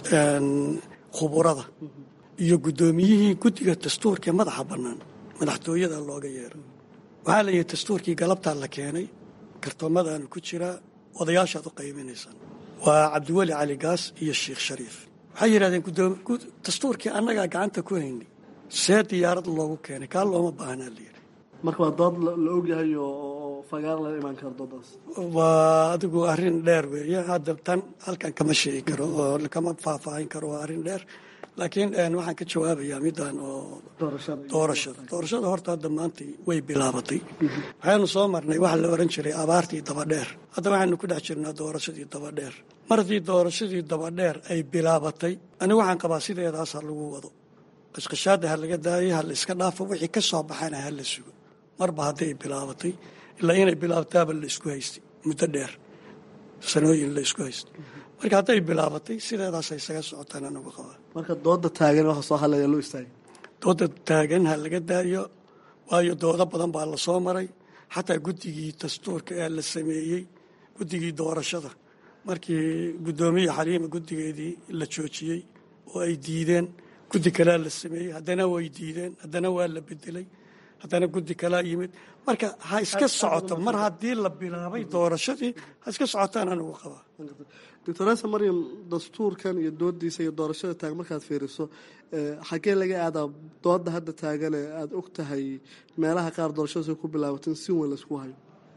khuburada iyo guddoomiyihii guddiga dastuurkaee madaxa bannaan madaxtooyada looga yeeray waxaa la yihi dastuurkii galabtaa la keenay kartoomadaanu ku jiraa odayaashaad u qaybinaysaan waa cabdiweli cali gaas iyo sheikh shariif waxay yidhahdeen dastuurkii annagaa gacanta ku haynay see diyaarad loogu keenay kaa looma baahnaa la yidhi marka waa dood la ogyahay oo fagaar laga imaan karo doodaas waa adigu arrin dheer weeye hadda tan halkan kama sheegi karo oo kama faahfaahin karo waa arrin dheer laakiin waxaan ka jawaabayaa midaan oo doorashada doorashada horta hadda maanta way bilaabatay waxaanu soo marnay waxa la oran jiray abaartii dabadheer hadda waxaanu ku dhex jirnaa doorashadii dabadheer martii doorashadii dabadheer ay bilaabatay ani waxaan qabaa sideedaas ha lagu wado qashqashaada ha laga daayo ha la iska dhaafo wixii ka soo baxana ha la sugo marba hadday bilaabatay ilaa inay bilaabtaaba la isku haystay muddo dheer sanooyin la isku haystay marka hadday bilaabatay sideedaas isaga socotaan anagu qabaa marka dooda taagan waxa soo hadlaya loo istaagay dooda taagan ha laga daayo waayo doodo badan baa la soo maray xataa guddigii dastuurka ee la sameeyey guddigii doorashada markii guddoomiye xaliima guddigeedii la joojiyey oo ay diideen guddi kalea la sameeyey haddana way diideen haddana waa la bedelay haddana guddi kalaa yimid marka ha iska socoto mar haddii la bilaabay doorashadii ha iska socotaan anigu qabaa doctoresa maryam dastuurkan iyo doodiisa iyo doorashada taagan markaad fiiriso xaggee laga aadaa dooda hadda taagane aada og tahay meelaha qaar doorashadaas ku bilaabatin si weyn laysku hayo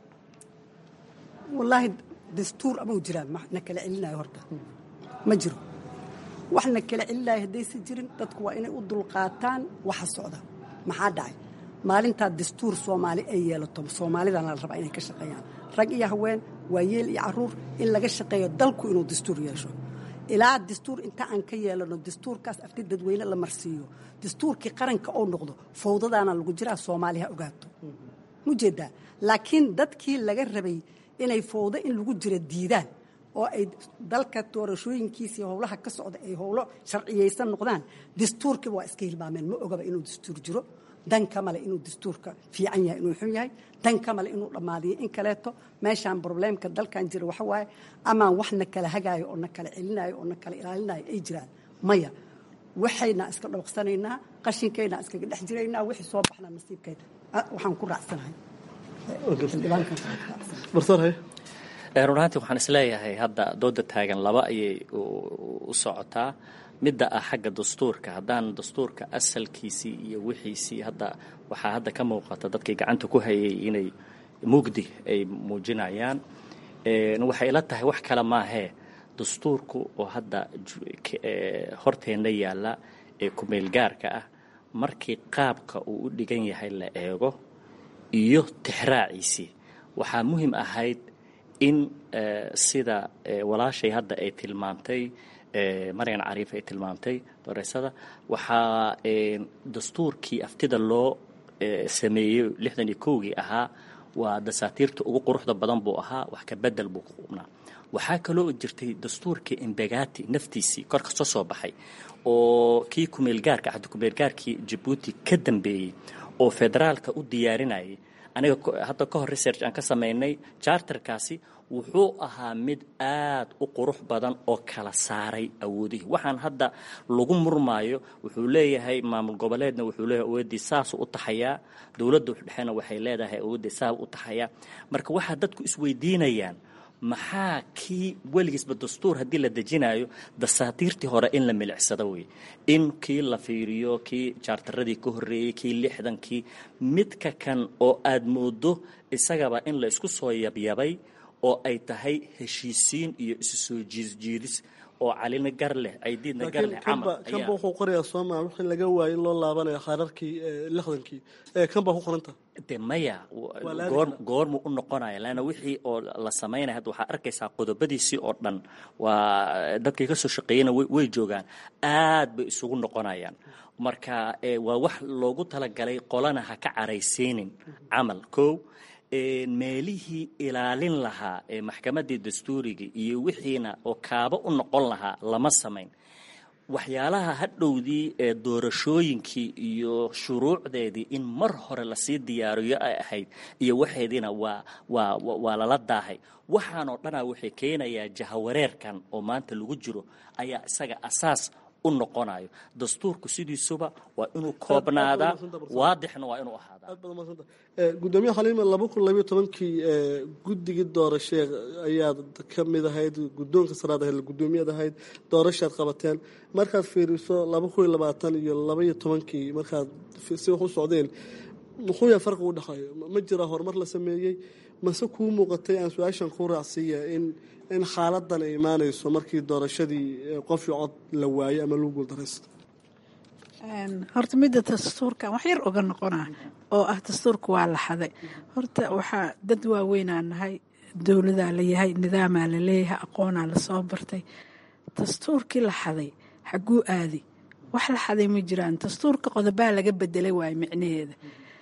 wallaahi dastuur amau jiraan na kala celinayo horta ma jiro wax na kala celinayo haddaysa jirin dadku waa inay u dulqaataan waxa socda maxaa dhacay maalintaa dastuur soomaali ay yeelato soomaalidana la rabaa inay ka shaqeeyaan rag iyo haween waayeel iyo caruur in laga shaqeeyo dalku inuu dastuur yeesho ilaa dastuur inta aan ka yeelano dastuurkaas afti dadweyne la marsiiyo dastuurkii qaranka oo noqdo fawdadaana lagu jiraa soomaaliha ogaato mujeedaa laakiin dadkii laga rabay inay fowdo in lagu jiro diidaan oo ay dalka doorashooyinkiisii howlaha ka socda ay howlo sharciyaysan noqdaan dastuurkiiba waa iska hilmaameen ma ogaba inuu dastuur jiro dan ka male inuu dastuurka fiican yahay inuu xun yahay dan ka male inuu dhammaadiyo in kaleeto meeshaan probleemka dalkan jira waxa waaye amaan wax na kala hagaayo oo na kala celinayo oo na kala ilaalinayo ay jiraan maya waxayna iska dhawaqsanaynaa qashinkayna iskaga dhex jiraynaa wixii soo baxna nasiibkayda waxaan ku raacsanahay run ahaantii waxaan isleeyahay hadda dooda taagan laba ayay u socotaa midda ah xagga dastuurka haddaan dastuurka asalkiisii iyo wixiisii hadda waxaa hadda ka muuqata dadkii gacanta ku hayay inay mugdi ay muujinayaan waxay ila tahay wax kale maahee dastuurku oo hadda horteenna yaalla ee kumeelgaarka ah markii qaabka uu u dhigan yahay la eego iyo tixraaciisii waxaa muhiim ahayd in sida walaashay hadda ay tilmaamtay maryan cariif ay tilmaamtay doreysada waxaa dastuurkii aftida loo sameeyey lixdan iyo kowgii ahaa waa dasaatiirta ugu quruxda badan buu ahaa wax ka bedel buu ku qubnaa waxaa kaloo jirtay dastuurkii imbegati naftiisii kor kasoo soo baxay oo kii kumeelgaarka ahda kumeelgaarkii jabuuti ka dambeeyey oo federaalka u diyaarinayay aniga hadda ka hor research aan ka samaynay charterkaasi wuxuu ahaa mid aad u qurux badan oo kala saaray awoodihii waxaan hadda lagu murmaayo wuxuu leeyahay maamul goboleedna wuxuu leeyahay awooddii saasuu u taxayaa dowladda dhexena waxay leedahay awooddii saa u taxayaa marka waxaa dadku isweydiinayaan maxaa kii weligiisba dastuur haddii la dejinayo dasaatiirtii hore in la milicsado wey in kii la fiiriyo kii jaartaradii ka horreeyey kii lixdankii midka kan oo aad moodo isagaba in la isku soo yabyabay oo ay tahay heshiisiin iyo isu soo jiisjiidis oo calina gar leh aydiidna gar leh camal kanba wuxuu qorayaa sooma wixii laga waayay loo laabanayo khaararkii lixdankii kan baa ku qoranta de maya goor goormuu u noqonaya laanna wixii oo la samaynaya hadda waxaa arkaysaa qodobadiisii oo dhan waa dadkii ka soo shaqeeyena way joogaan aad bay isugu noqonayaan marka waa wax loogu talagalay qolana ha ka caraysiinin camal kow meelihii ilaalin lahaa ee maxkamaddii dastuuriga iyo wixiina oo kaaba u noqon lahaa lama samayn waxyaalaha hadhowdii ee doorashooyinkii iyo shuruucdeedii in mar hore lasii diyaariyo ay ahayd iyo waxeediina waa waa waa lala daahay waxaanoo dhanaa waxay keenayaa jahawareerkan oo maanta lagu jiro ayaa isaga asaas u noqonayo dastuurku sidiisuba waa inuu koobnaadaa waadixna waa inuu ahaadaa gudoomiye xaliima laba kun labayo tobankii guddigii doorashee ayaad ka mid ahayd guddoonka saraad ahayd gudoomiyad ahayd doorashaad qabateen markaad fiiriso laba kun iyo labaatan iyo labaiyo tobankii markaad si wax u socdeen muxuu yahay farqi u dhexeeyo ma jira horumar la sameeyey mase kuu muuqatay aan su-aashan ku raacsiiya in in xaaladan ay imaanayso markii doorashadii qofii cod la waayo ama lagu guuldaraysto horta midda dastuurkan wax yar oga noqonaa oo ah dastuurka waa la xaday horta waxaa dad waaweynaa nahay dowladaa layahay nidaamaa la leeyahay aqoonaa lasoo bartay dastuurkii la xaday xaguu aadi wax la xaday ma jiraan dastuurka qodobaa laga bedelay waayo micnaheeda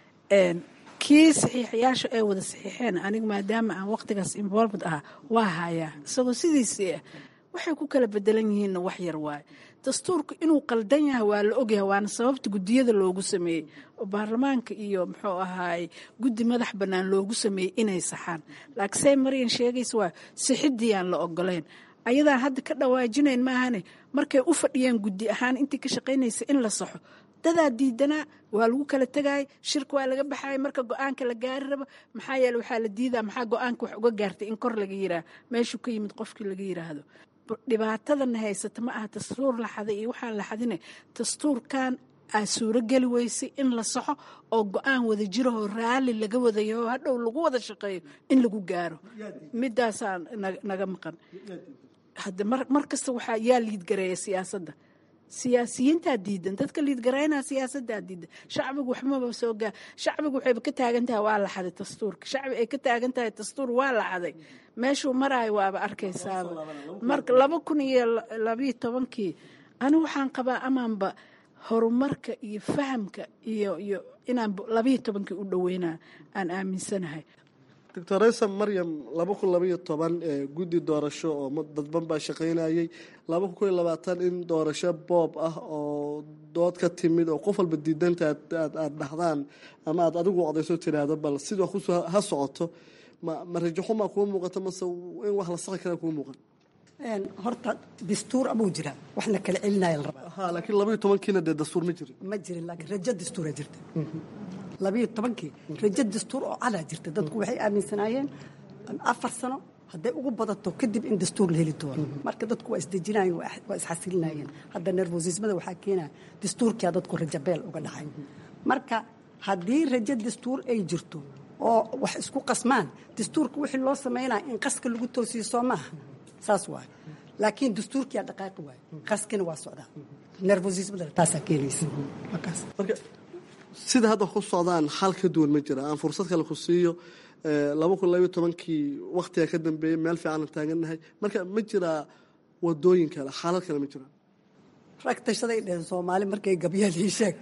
kii saxiixayaasha ay wada saxiixeen aniga maadaama aan waqtigaas involved ah waa hayaa isagoo sidiisii ah waxay ku kala bedelan yihiinna wax yar waaye dastuurku inuu qaldan yahay waa la ogyahay waana sababta guddiyada loogu sameeyey oo baarlamaanka iyo muxuu ahaay guddi madax bannaan loogu sameeyey inay saxaan laakiin say maryan sheegaysa waa sixidii aan la ogoleyn ayadaan hadda ka dhawaajinayn maahane markay u fadhiyeen guddi ahaan intii ka shaqaynaysa in la saxo dadaa diidanaa waa lagu kala tegayay shirka waa laga baxayay marka go-aanka la gaari rabo maxaa yeele waxaa la diidaa maxaa go-aanka wax uga gaartay in kor laga yiraah meeshuu ka yimid qofkii laga yiraahdo dhibaatadana haysata ma aha dastuur la xaday iyo waxaan la xadine dastuurkan aa suurogeli weysay in la saxo oo go-aan wada jirahoo raalli laga wadayo oo hadhow lagu wada shaqeeyo in lagu gaaro midaasaa naga maqan hadda mar kasta waxaa yaa liidgareeya siyaasadda siyaasiyiintaa diidan dadka liidgaraynaa siyaasadaa diidan shacbigu waxmaba soo gaa shacbigu waxayba ka taagan tahay waa la xaday dastuurka shacbi ay ka taagan tahay dastuur waa la xaday meeshuu maraayo waaba arkaysaaba marka laba kun iyo labayo tobankii ani waxaan qabaa amaanba horumarka iyo fahamka iyo iyo inaan labayo tobankii u dhoweynaa aan aaminsanahay doctor aysa maryam laba kun labaiyo toban guddi doorasho oo dadban baa shaqaynayay laba kun koiyo labaatan in doorasho boob ah oo dood ka timid oo qof walba diidanta aada dhahdaan ama aad adigu odayso tiraahdo bal sida wax kusoo ha socoto ma ma rajaxumaa kuu muuqato mase in wax la saqi kara kuu muuqan horta dastuur abuu jira waxna kala celinaya la rabaa ha laakiin labaiyo tobankiina dee dastuur ma jirin ma jirin laakiin rajo dastuura jirta labayo tobankii rajo dastuur oo cadaa jirta dadku waxay aaminsanaayeen afar sano hadday ugu badato kadib in dastuur la heli doono marka dadku waa isdejinayeen waa isxasilinayeen hadda nervosismada waxaa keenaya dastuurkia dadku rajabeel uga dhacay marka haddii rajo dastuur ay jirto oo wax isku qasmaan dastuurka wixii loo samaynaya in qaska lagu toosiyo soo maaha saas waay laakiin dastuurkiyaa dhaqaaqi waay qaskina waa socdaa nervosismada taasaa keenaysa markaas marka sida hadda wax ku socdaan xal ka duwan ma jira aan fursad kale ku siiyo laba kun labaiyo tobankii waktiga ka dambeeyey meel fiican aan taagannahay marka ma jiraa wadooyin kale xaalad kale ma jira rag tashaday dheheen soomaali markay gabyaan ii sheeg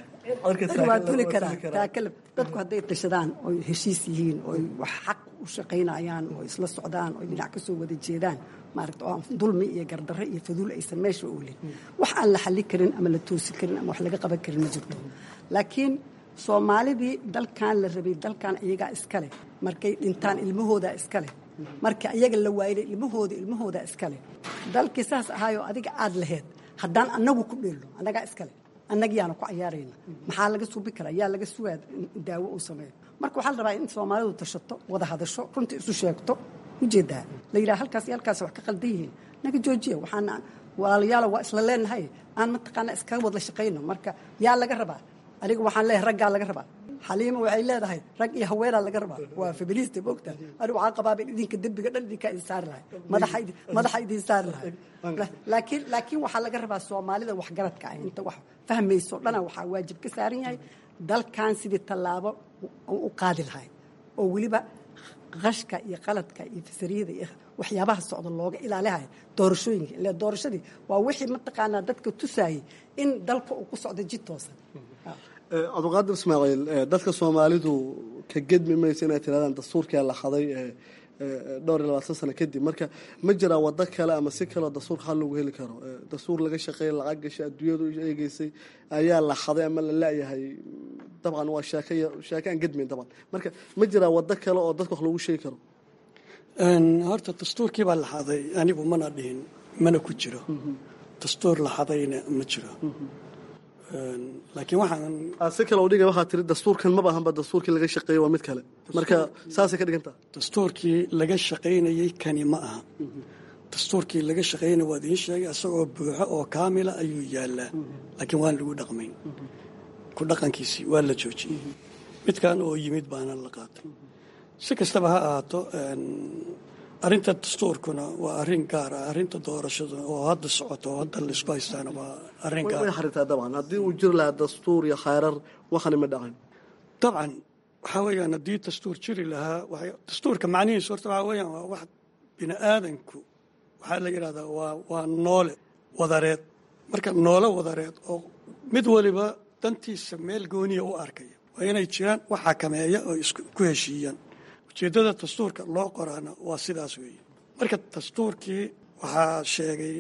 waa tuli karaa taakalab dadku hadday tashadaan oy heshiis yihiin oy wax xaq u shaqaynayaan oo isla socdaan oy dhinac ka soo wada jeedaan maaragta oo aan dulmi iyo gardarre iyo faduul aysan meesha oolin wax aan la xallin karin ama la toosi karin ama wax laga qaban karin ma jirto laakiin soomaalidii dalkan la rabay dalkan iyagaa iskale markay dhintaan ilmahoodaa iskale marka iyaga la waayday ilmahooda ilmahoodaa iskale dalkii saas ahaayoo adiga aad laheyd haddaan annagu ku dheelno annagaa iskale annagiyaana ku cayaarayna maxaa laga suubi karaa yaa laga sugaa daawo uu sameeyo marka waxaa la rabaa in soomaalidu tashato wada hadasho runtii isu sheegto ujeedaa la yidhaha halkaas iyo halkaas wax ka qaldan yihiin naga joojiya waxaana walaalayaala waa isla leenahay aan mataqaana iskaga wadla shaqayno marka yaa laga rabaa aniga waxaan leeyahay raggaa laga rabaa xaliima waxay leedahay rag iyo haweenaa laga rabaa waa feminista moogta anigu waxaan qabaa in idinka dembiga dhan idinkaa idin saari lahay madaxa idin saari lahay laakiin laakiin waxaa laga rabaa soomaalida waxgaradka ah inta wax fahmayso dhana waxaa waajib ka saaran yahay dalkan sidii tallaabo u qaadi lahay oo weliba qashka iyo qaladka iyo fasariyada iyo waxyaabaha socda looga ilaalihayo doorashooyinka ile doorashadii waa wixii mataqaanaa dadka tusaayay in dalka uu ku socdo jid toosan cabdiqaadir ismaaciil dadka soomaalidu ka gedmi maysa inay tirahdaan dastuurkaa la haday dhowr iyo labaatan sano kadib marka ma jiraa wado kale ama si kaleo dastuurka hal lagu heli karo dastuur laga shaqeeya lacag gashay adduunyadu eegeysay ayaa la haday ama la laayahay dabcan waa sheeke sheeke aan gedmayn dabcan marka ma jiraa wado kale oo dadka wax lagu sheegi karo horta dastuurkii baa la haday anigu mana dhihin mana ku jiro dastuur la hadayna ma jiro laakiin waxaan si kale udhiga waxaa tiri dastuurkan maba ahanba dastuurkii laga shaqeeyey waa mid kale marka saasay ka dhigantaa dastuurkii laga shaqaynayey kani ma aha dastuurkii laga shaqaynaya waa idiin sheegay isagoo buuxo oo kaamila ayuu yaalaa laakiin waan lagu dhaqmayn ku dhaqankiisii waa la joojiyey midkan oo yimid baana la qaatay si kastaba ha ahaato arrinta dastuurkuna waa arrin gaar ah arrinta doorashaduna oo hadda socoto oo hadda laisku haystaana waa arrin gaar way xaritaa dabcan haddii uu jiri lahaa dastuur iyo khayrar waxani ma dhacin dabcan waxaa weeyaan haddii dastuur jiri lahaa dastuurka macnihiisu horta waxaa weeyaan waa wax bini aadanku waxaa la yidhahdaa waa waa noole wadareed marka noole wadareed oo mid waliba dantiisa meel gooniya u arkaya waa inay jiraan wax xakameeya oo isku heshiiyaan ujeeddada dastuurka loo qoraana waa sidaas weeye marka dastuurkii waxaa sheegay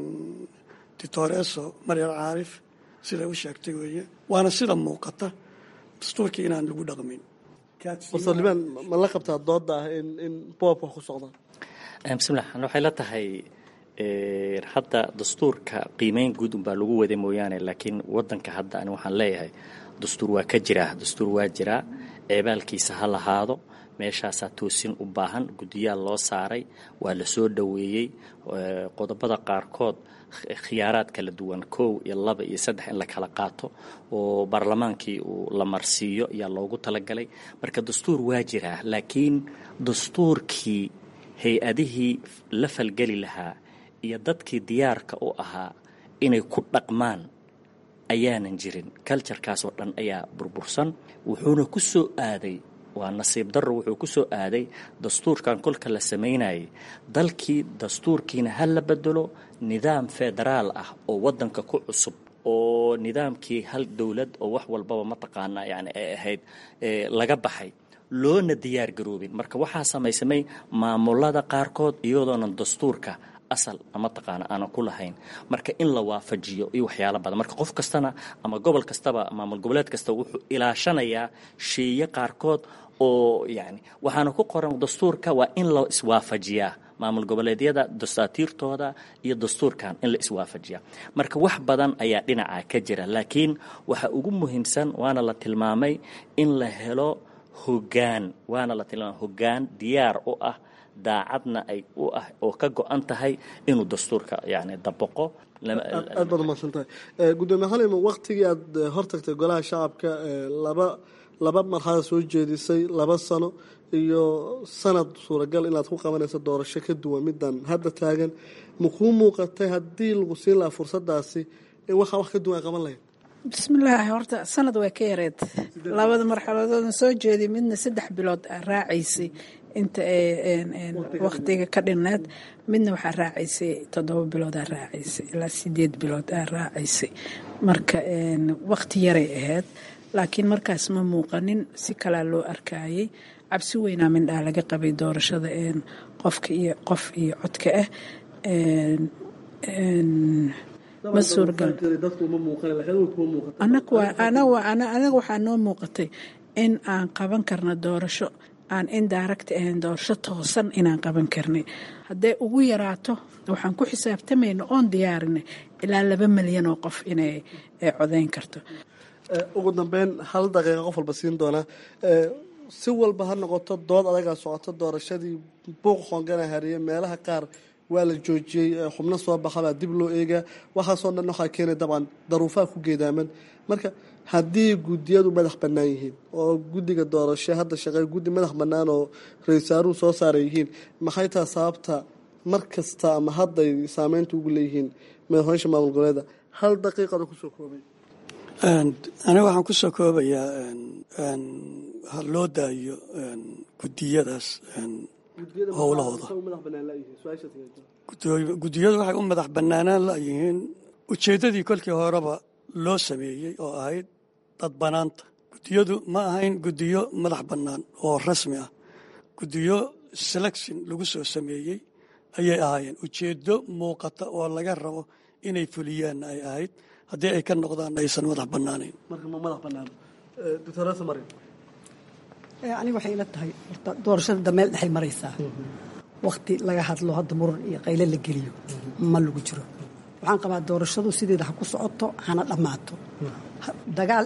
dictoreso maryar caarif siday u sheegtay weeye waana sida muuqata dastuurkii inaan lagu dhaqmin barsalibaan ma la qabtaa dooda ah in in boob wax ku socdaan bismillah waxay la tahay hadda dastuurka qiimeyn guud unbaa lagu waday mooyaane laakiin wadanka hadda ani waxaan leeyahay dastuur waa ka jiraa dastuur waa jiraa ceebaalkiisa ha lahaado meeshaasaa toosin u baahan guddiyaal loo saaray waa la soo dhoweeyey qodobada qaarkood khiyaaraad kala duwan kow iyo laba iyo saddex in la kala qaato oo baarlamaankii uu la marsiiyo ayaa loogu talagalay marka dastuur waa jiraa laakiin dastuurkii hay-adihii la falgeli lahaa iyo dadkii diyaarka u ahaa inay ku dhaqmaan ayaanan jirin kaljarkaasoo dhan ayaa burbursan wuxuuna ku soo aaday waa nasiib darro wuxuu ku soo aaday dastuurkan kolka la samaynayay dalkii dastuurkiina ha la bedelo nidaam federaal ah oo waddanka ku cusub oo nidaamkii hal dowlad oo wax walbaba mataqaana yani ay ahayd laga baxay loona diyaar garoobin marka waxaa samaysamay maamulada qaarkood iyadoonan dastuurka asal mataqaana aanan ku lahayn marka in la waafajiyo iyo waxyaalo badan marka qof kastana ama gobol kastaba maamul goboleed kasta wuxuu ilaashanayaa sheeye qaarkood oo yani waxaana ku qoran dastuurka waa in la iswaafajiyaa maamul goboleedyada dasaatiirtooda iyo dastuurkan in la iswaafajiya marka wax badan ayaa dhinaca ka jira laakiin waxa ugu muhiimsan waana la tilmaamay in la helo hogaan waana la tilmaamay hogaan diyaar u ah daacadna ay u ah oo ka go-an tahay inuu dastuurka yani dabaqo aad baad umaqsan tahay gudoomiye xalimo waktigii aad hortagtay golaha shacabka laba laba marxada soo jeedisay laba sano iyo sanad suuragal inaad ku qabanayso doorasho ka duwan midan hadda taagan makuu muuqatay haddii lagu siin lahaa fursadaasi in waxaa wax ka duwan ay qaban lahayd bismillaahi horta sanad way ka yareed labada marxaladooda soo jeediy midna saddex bilood aa raacaysay inta waktiga ka dhinneed midna waxaa raacaysay toddoba bilood aa raacaysay ilaa sideed bilood aa raacaysay marka wakti yaray ahayd laakiin markaas ma muuqanin si kalaa loo arkayay cabsi weynaa mindhaa laga qabay doorashada qofka iyo qof iyo codka ah ma suuragal anaga waxaa noo muuqatay in aan qaban karno doorasho aan indirect ahayn doorasho toosan inaan qaban karnay hadday ugu yaraato waxaan ku xisaabtamayna oon diyaarinay ilaa laba milyan oo qof inay codeyn karto ugu dambeyn hal daqiiqa qof walba siin doonaa si walba ha noqoto dood adagaa socoto doorashadii buuq hoongana hariye meelaha qaar waa la joojiyey xubno soo baxabaa dib loo eegaa waxaasoo dhan waxaa keenay dabcan daruufaha ku geedaaman marka haddii guddiyadu madax bannaan yihiin oo guddiga doorasho hadda shaqey guddi madax bannaan oo ra-iisaaruhu soo saaray yihiin maxay taha sababta mar kasta ama hadday saameynta ugu leeyihiin madaxweysha maamul goboleeda hal daqiiqada kusoo koobay aniga waxaan ku soo koobayaa ha loo daayo guddiyadaas howlahooda guddiyadu waxay u madax bannaanaan layihiin ujeeddadii kolkii horeba loo sameeyey oo ahayd dad bannaanta guddiyadu ma ahayn guddiyo madax bannaan oo rasmi ah guddiyo selection lagu soo sameeyey ayay ahaayeen ujeeddo muuqata oo laga rabo inay fuliyaanna ay ahayd haddii ay ka noqdaan aysan madax bannaanayn aniga waxay ila tahay horta doorashada dameel dhexay maraysaa wakti laga hadlo hadda muran iyo qayle la geliyo ma lagu jiro waxaan qabaa doorashadu sideeda ha ku socoto hana dhammaato dagaal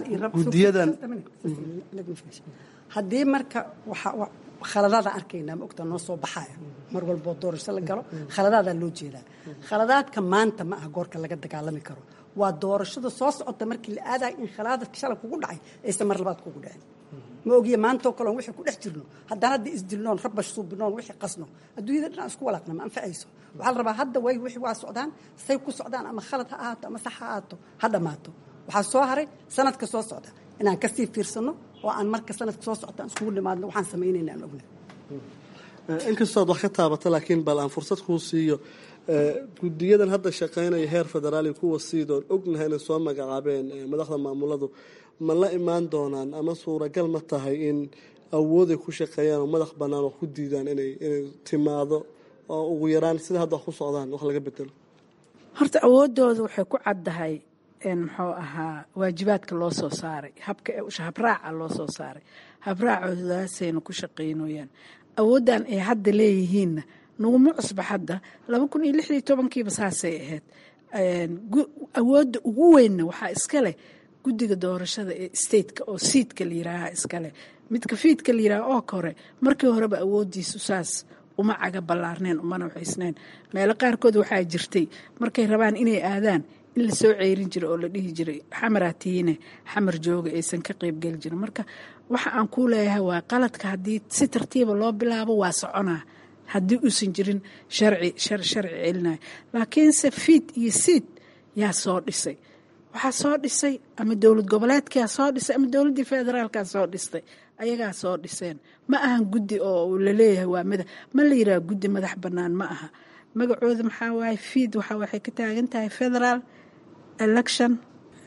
haddii marka khaladaadaan arkaynaa ma ogtaa noo soo baxaya mar walboo doorasho la galo khaladaadaa loo jeedaa khaladaadka maanta ma aha goorka laga dagaalami karo waa doorashada soo socota markii la aadayo in khalaadadka shalay kugu dhacay aysan mar labaad kugu dhacin ma ogiye maantoo kaleon wixii ku dhex jirno haddaan hadda isdilnoon rabash suubinoon wixii qasno adduunyada dhan isku walaaqna ma anfacayso waxaa la rabaa hadda way wixii waa socdaan say ku socdaan ama khalad ha ahaato ama sax ha ahaato ha dhammaato waxaa soo haray sanadka soo socda inaan kasii fiirsano oo aan marka sanadka soo socda aan iskugu nimaadno waxaan samaynayna aan ogna inkastoo ad wax ka taabata laakiin bal aan fursad kuu siiyo guddiyadan hadda shaqaynaya heer federaali kuwa siidoon ognahay inay soo magacaabeen madaxda maamuladu ma la imaan doonaan ama suuragal ma tahay in awooday ku shaqeeyaan oo madax bannaan wax ku diidaan inay inay timaado oo ugu yaraan sida hadda wax ku socdaan wax laga bedelo horta awoodooda waxay ku caddahay muxuu ahaa waajibaadka loo soo saaray habka habraaca loo soo saaray habraacodaasayna ku shaqaynooyaan awooddan ay hadda leeyihiinna naguma cusba hadda laba kun iyo lixdii tobankiiba saasay ahayd awoodda ugu weynna waxaa iska leh guddiga doorashada ee stateka oo siidka la yiraaha iskaleh midka fiidka la yiraaha oo kore markii horeba awooddiisu saas uma caga ballaarneen umana waxaysnayn meelo qaarkood waxaa jirtay markay rabaan inay aadaan in la soo ceyrin jiray oo la dhihi jiray xamaraatiine xamar jooga aysan ka qeybgeli jirin marka waxa aan kuu leeyahay waa qaladka haddii si tartiiba loo bilaabo waa soconaa haddii uusan jirin sharci sharci celinayo laakiinse fiid iyo siid yaa soo dhisay waxaa soo dhisay ama dowlad goboleedkaa soo dhisay ama dowladdii federaalkaa soo dhistay ayagaa soo dhiseen ma ahan guddi oo laleeyahay waa mada ma la yiraha guddi madax bannaan ma aha magacooda maxaa waaye fiid waxa waxay ka taagan tahay federal election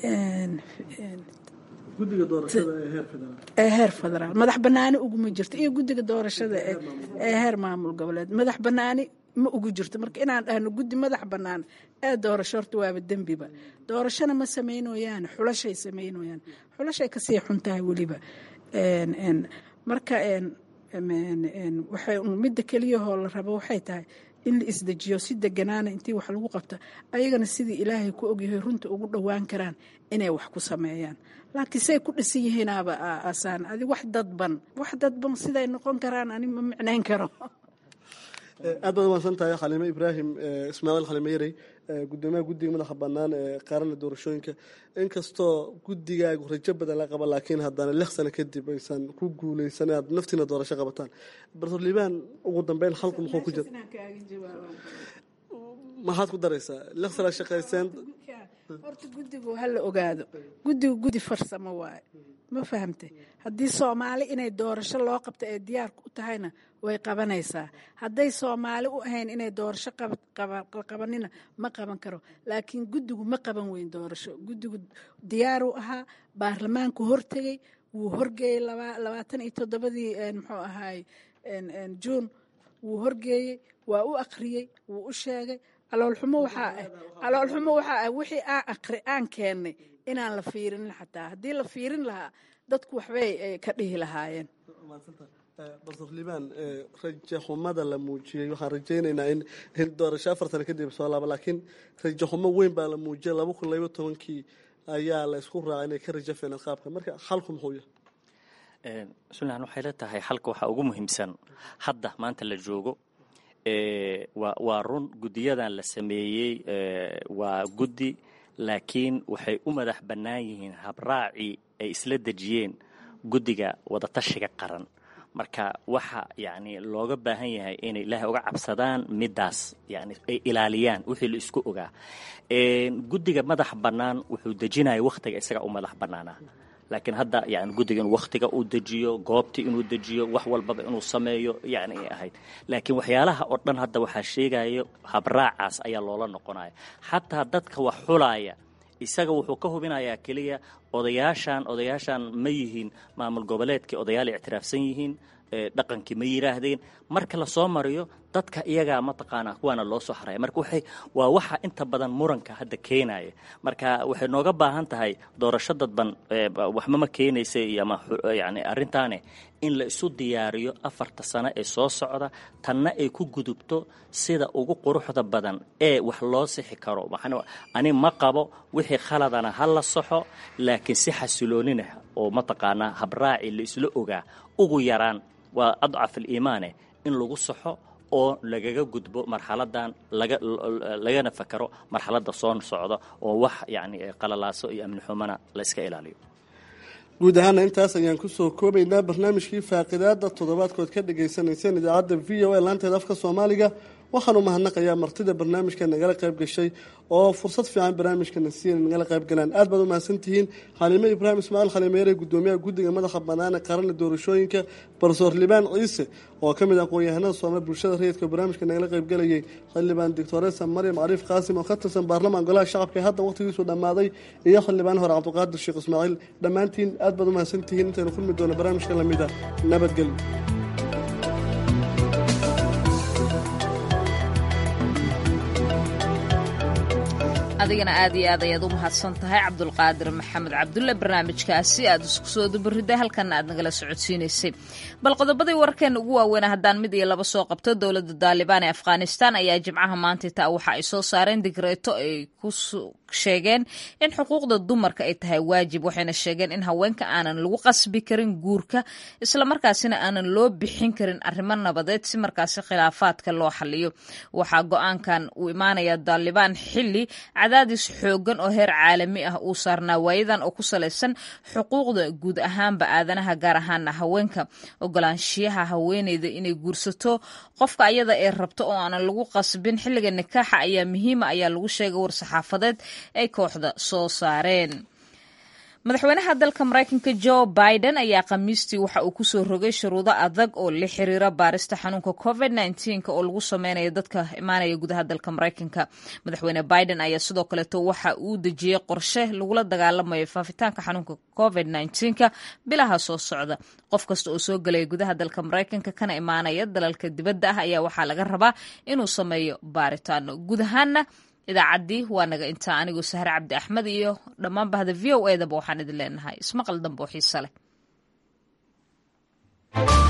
guddiga doorashada ee heer federaal ee heer federaal madax banaani uguma jirto iyo guddiga doorashada ee heer maamul goboleed madax banaani ma ugu jirto marka inaan dhahno guddi madax bannaan ee doorasho horta waaba dembiba doorashona ma samaynoyaan xulashay samaynoyaan xulashay kasii xun tahay weliba marka waxay midda keliyahoo la rabo waxay tahay in la isdejiyo si deganaana intii wax lagu qabta ayagana sidii ilaahay ku ogyahay runta ugu dhowaan karaan inay wax ku sameeyaan laakiin say ku dhisan yihiinaaba asaan adi wax dadban wax dadban siday noqon karaan ani ma micnayn karo aad baad umaadsan tahay xaliime ibraahim ismaaciil xaliime yarey gudoomiyaha guddiga madaxa bannaan ee qaarana doorashooyinka inkastoo guddigaagu rajo badan la qaba laakiin haddana lix sano kadib aysan ku guuleysan aad naftiina doorasho qabataan bartor liibaan ugu dambeyn halku muxuu ku jira maxaad ku daraysaa lix sana shaqayseen horta guddigu ha la ogaado guddigu guddi farsamo waaye ma fahamtay haddii soomaali inay doorasho loo qabto ee diyaarka u tahayna way qabanaysaa hadday soomaali u ahayn inay doorasho qabanina ma qaban karo laakiin guddigu ma qaban weyn doorasho guddigu diyaaruu ahaa baarlamaanku hortegey wuu horgeeyey labaatan iyo toddobadii muxuu ahaay juun wuu horgeeyey waa u akhriyey wuu u sheegay caloolxumo waxaa ah caloolxumo waxaa ah wixii aan aqri aan keennay inaan la fiirin xataa haddii la fiirin lahaa dadku waxbay ka dhihi lahaayeen bartor liibaan rajo xumada la muujiyey waxaan rajaynaynaa in doorasho afar sano kadib soo laaba laakiin rajo xumo weyn baa la muujiyay laba kun laba tobankii ayaa la isku raacay inay ka rajo feeneen qaabka marka xalku muxuu yahay sunlan waxay la tahay xalka waxaa ugu muhiimsan hadda maanta la joogo waa run guddiyadan la sameeyey waa guddi laakiin waxay u madax bannaan yihiin habraacii ay isla dejiyeen guddiga wadatashiga qaran marka waxa yani looga baahan yahay inay ilaahay uga cabsadaan midaas yani ay ilaaliyaan wixii la isku ogaa guddiga madax bannaan wuxuu dejinaya wakhtiga isaga u madax bannaanaa laakiin hadda yani guddiga inuu wakhtiga uu dejiyo goobtii inuu dejiyo wax walbaba inuu sameeyo yani ay ahayd laakiin waxyaalaha oo dhan hadda waxaa sheegayo habraacaas ayaa loola noqonaya xataa dadka wax xulaaya isaga wuxuu ka hubinayaa keliya odayaashan odayaashan ma yihiin maamul goboleedkii odayaal ictiraafsan yihiin dhaqankii ma yidhaahdeen marka lasoo mariyo dadka iyagaa mataqaanaa kuwaana loo soo haraya marka waxay waa waxa inta badan muranka hadda keenaya marka waxay nooga baahan tahay doorasho dadban waxba ma keenaysa ama yani arrintaane in la isu diyaariyo afarta sano ee soo socda tanna ay ku gudubto sida ugu quruxda badan ee wax loo sixi karo ani ma qabo wixii khaladana ha la saxo laakiin si xasiloonina oo mataqaanaa habraaci la isla ogaa ugu yaraan waa adcaf aliimaane in lagu saxo oo lagaga gudbo marxaladan lagana fakaro marxaladda soo socda oo wax yani qalalaaso iyo amni xumana la iska ilaaliyo guud ahaana intaas ayaan kusoo koobaynaa barnaamijkii faaqidaada toddobaadkood ka dhagaysanayseen idaacadda v o a laanteeda afka soomaaliga waxaanu mahadnaqayaa martida barnaamijka nagala qayb gashay oo fursad fiican barnaamijkana siiyan nagala qayb galaan aad baad u mahadsantihiin xaliime ibraahim ismaaciil khalimeere gudoomiyaha guddiga madaxa bannaan ee qaranka doorashooyinka barsoor libaan ciise oo ka mid ah aqoon-yahanada soomali bulshada rayidka barnaamijka nagala qaybgalayay xildhibaan doctoresa maryam cariif qaasim oo ka tirsan baarlamaan golaha shacabka ee hadda waqhtigiisu dhammaaday iyo xildhibaan hore cabdiqaadir sheekh ismaaciil dhammaantiin aad baad u mahadsantihiin intaynu kulmi doono barnaamijka lamida nabadgelyo adigana aad iyo aad ayaad u mahadsan tahay cabdulqaadir maxamed cabdulle barnaamijkaasi aad isku soo dubaridday halkana aad nagala socodsiinaysay bal qodobadii wararkeena ugu waaweynaa haddaan mid iyo laba soo qabto dowladda daalibaan ee afghanistan ayaa jimcaha maanta taa waxa ay soo saareen digreeto ay ku sheegeen in xuquuqda dumarka ay tahay waajib waxayna sheegeen in haweenka aanan lagu qasbi karin guurka islamarkaasina aanan loo bixin karin arrimo nabadeed si markaasi khilaafaadka loo xaliyo waxaa go-aankan uu imaanaya daalibaan xili cadaadis xoogan oo heer caalami ah uu saarnaa waayadan oo ku salaysan xuquuqda guud ahaanba aadanaha gaar ahaana haweenka ogolaanshiyaha haweeneyda inay guursato qofka ayada ee rabto oo aanan lagu qasbin xilliga nikaaxa ayaa muhiima ayaa lagu sheegay war-saxaafadeed ay kooxda soo saareen madaxweynaha dalka maraykanka jo biden ayaa khamiistii waxa uu kusoo rogay shuruudo adag oo la xiriira baarista xanuunka covid oo lagu sameynayo dadka imaanaya gudaha dalka maraykanka madaxweyne biden ayaa sidoo kaleeto waxa uu dejiyey qorshe lagula dagaalamayo faafitaanka xanuunka covid bilaha soo socda qof kasta oo soo gelaya gudaha dalka maraykanka kana imaanaya dalalka dibadda ah ayaa waxaa laga rabaa inuu sameeyo baaritaano guud ahaana idaacaddii waa naga intaa anigoo sahre cabdi axmed iyo dhammaan bahda v o edaba waxaan idin leenahay ismaqal dambe oo xiise leh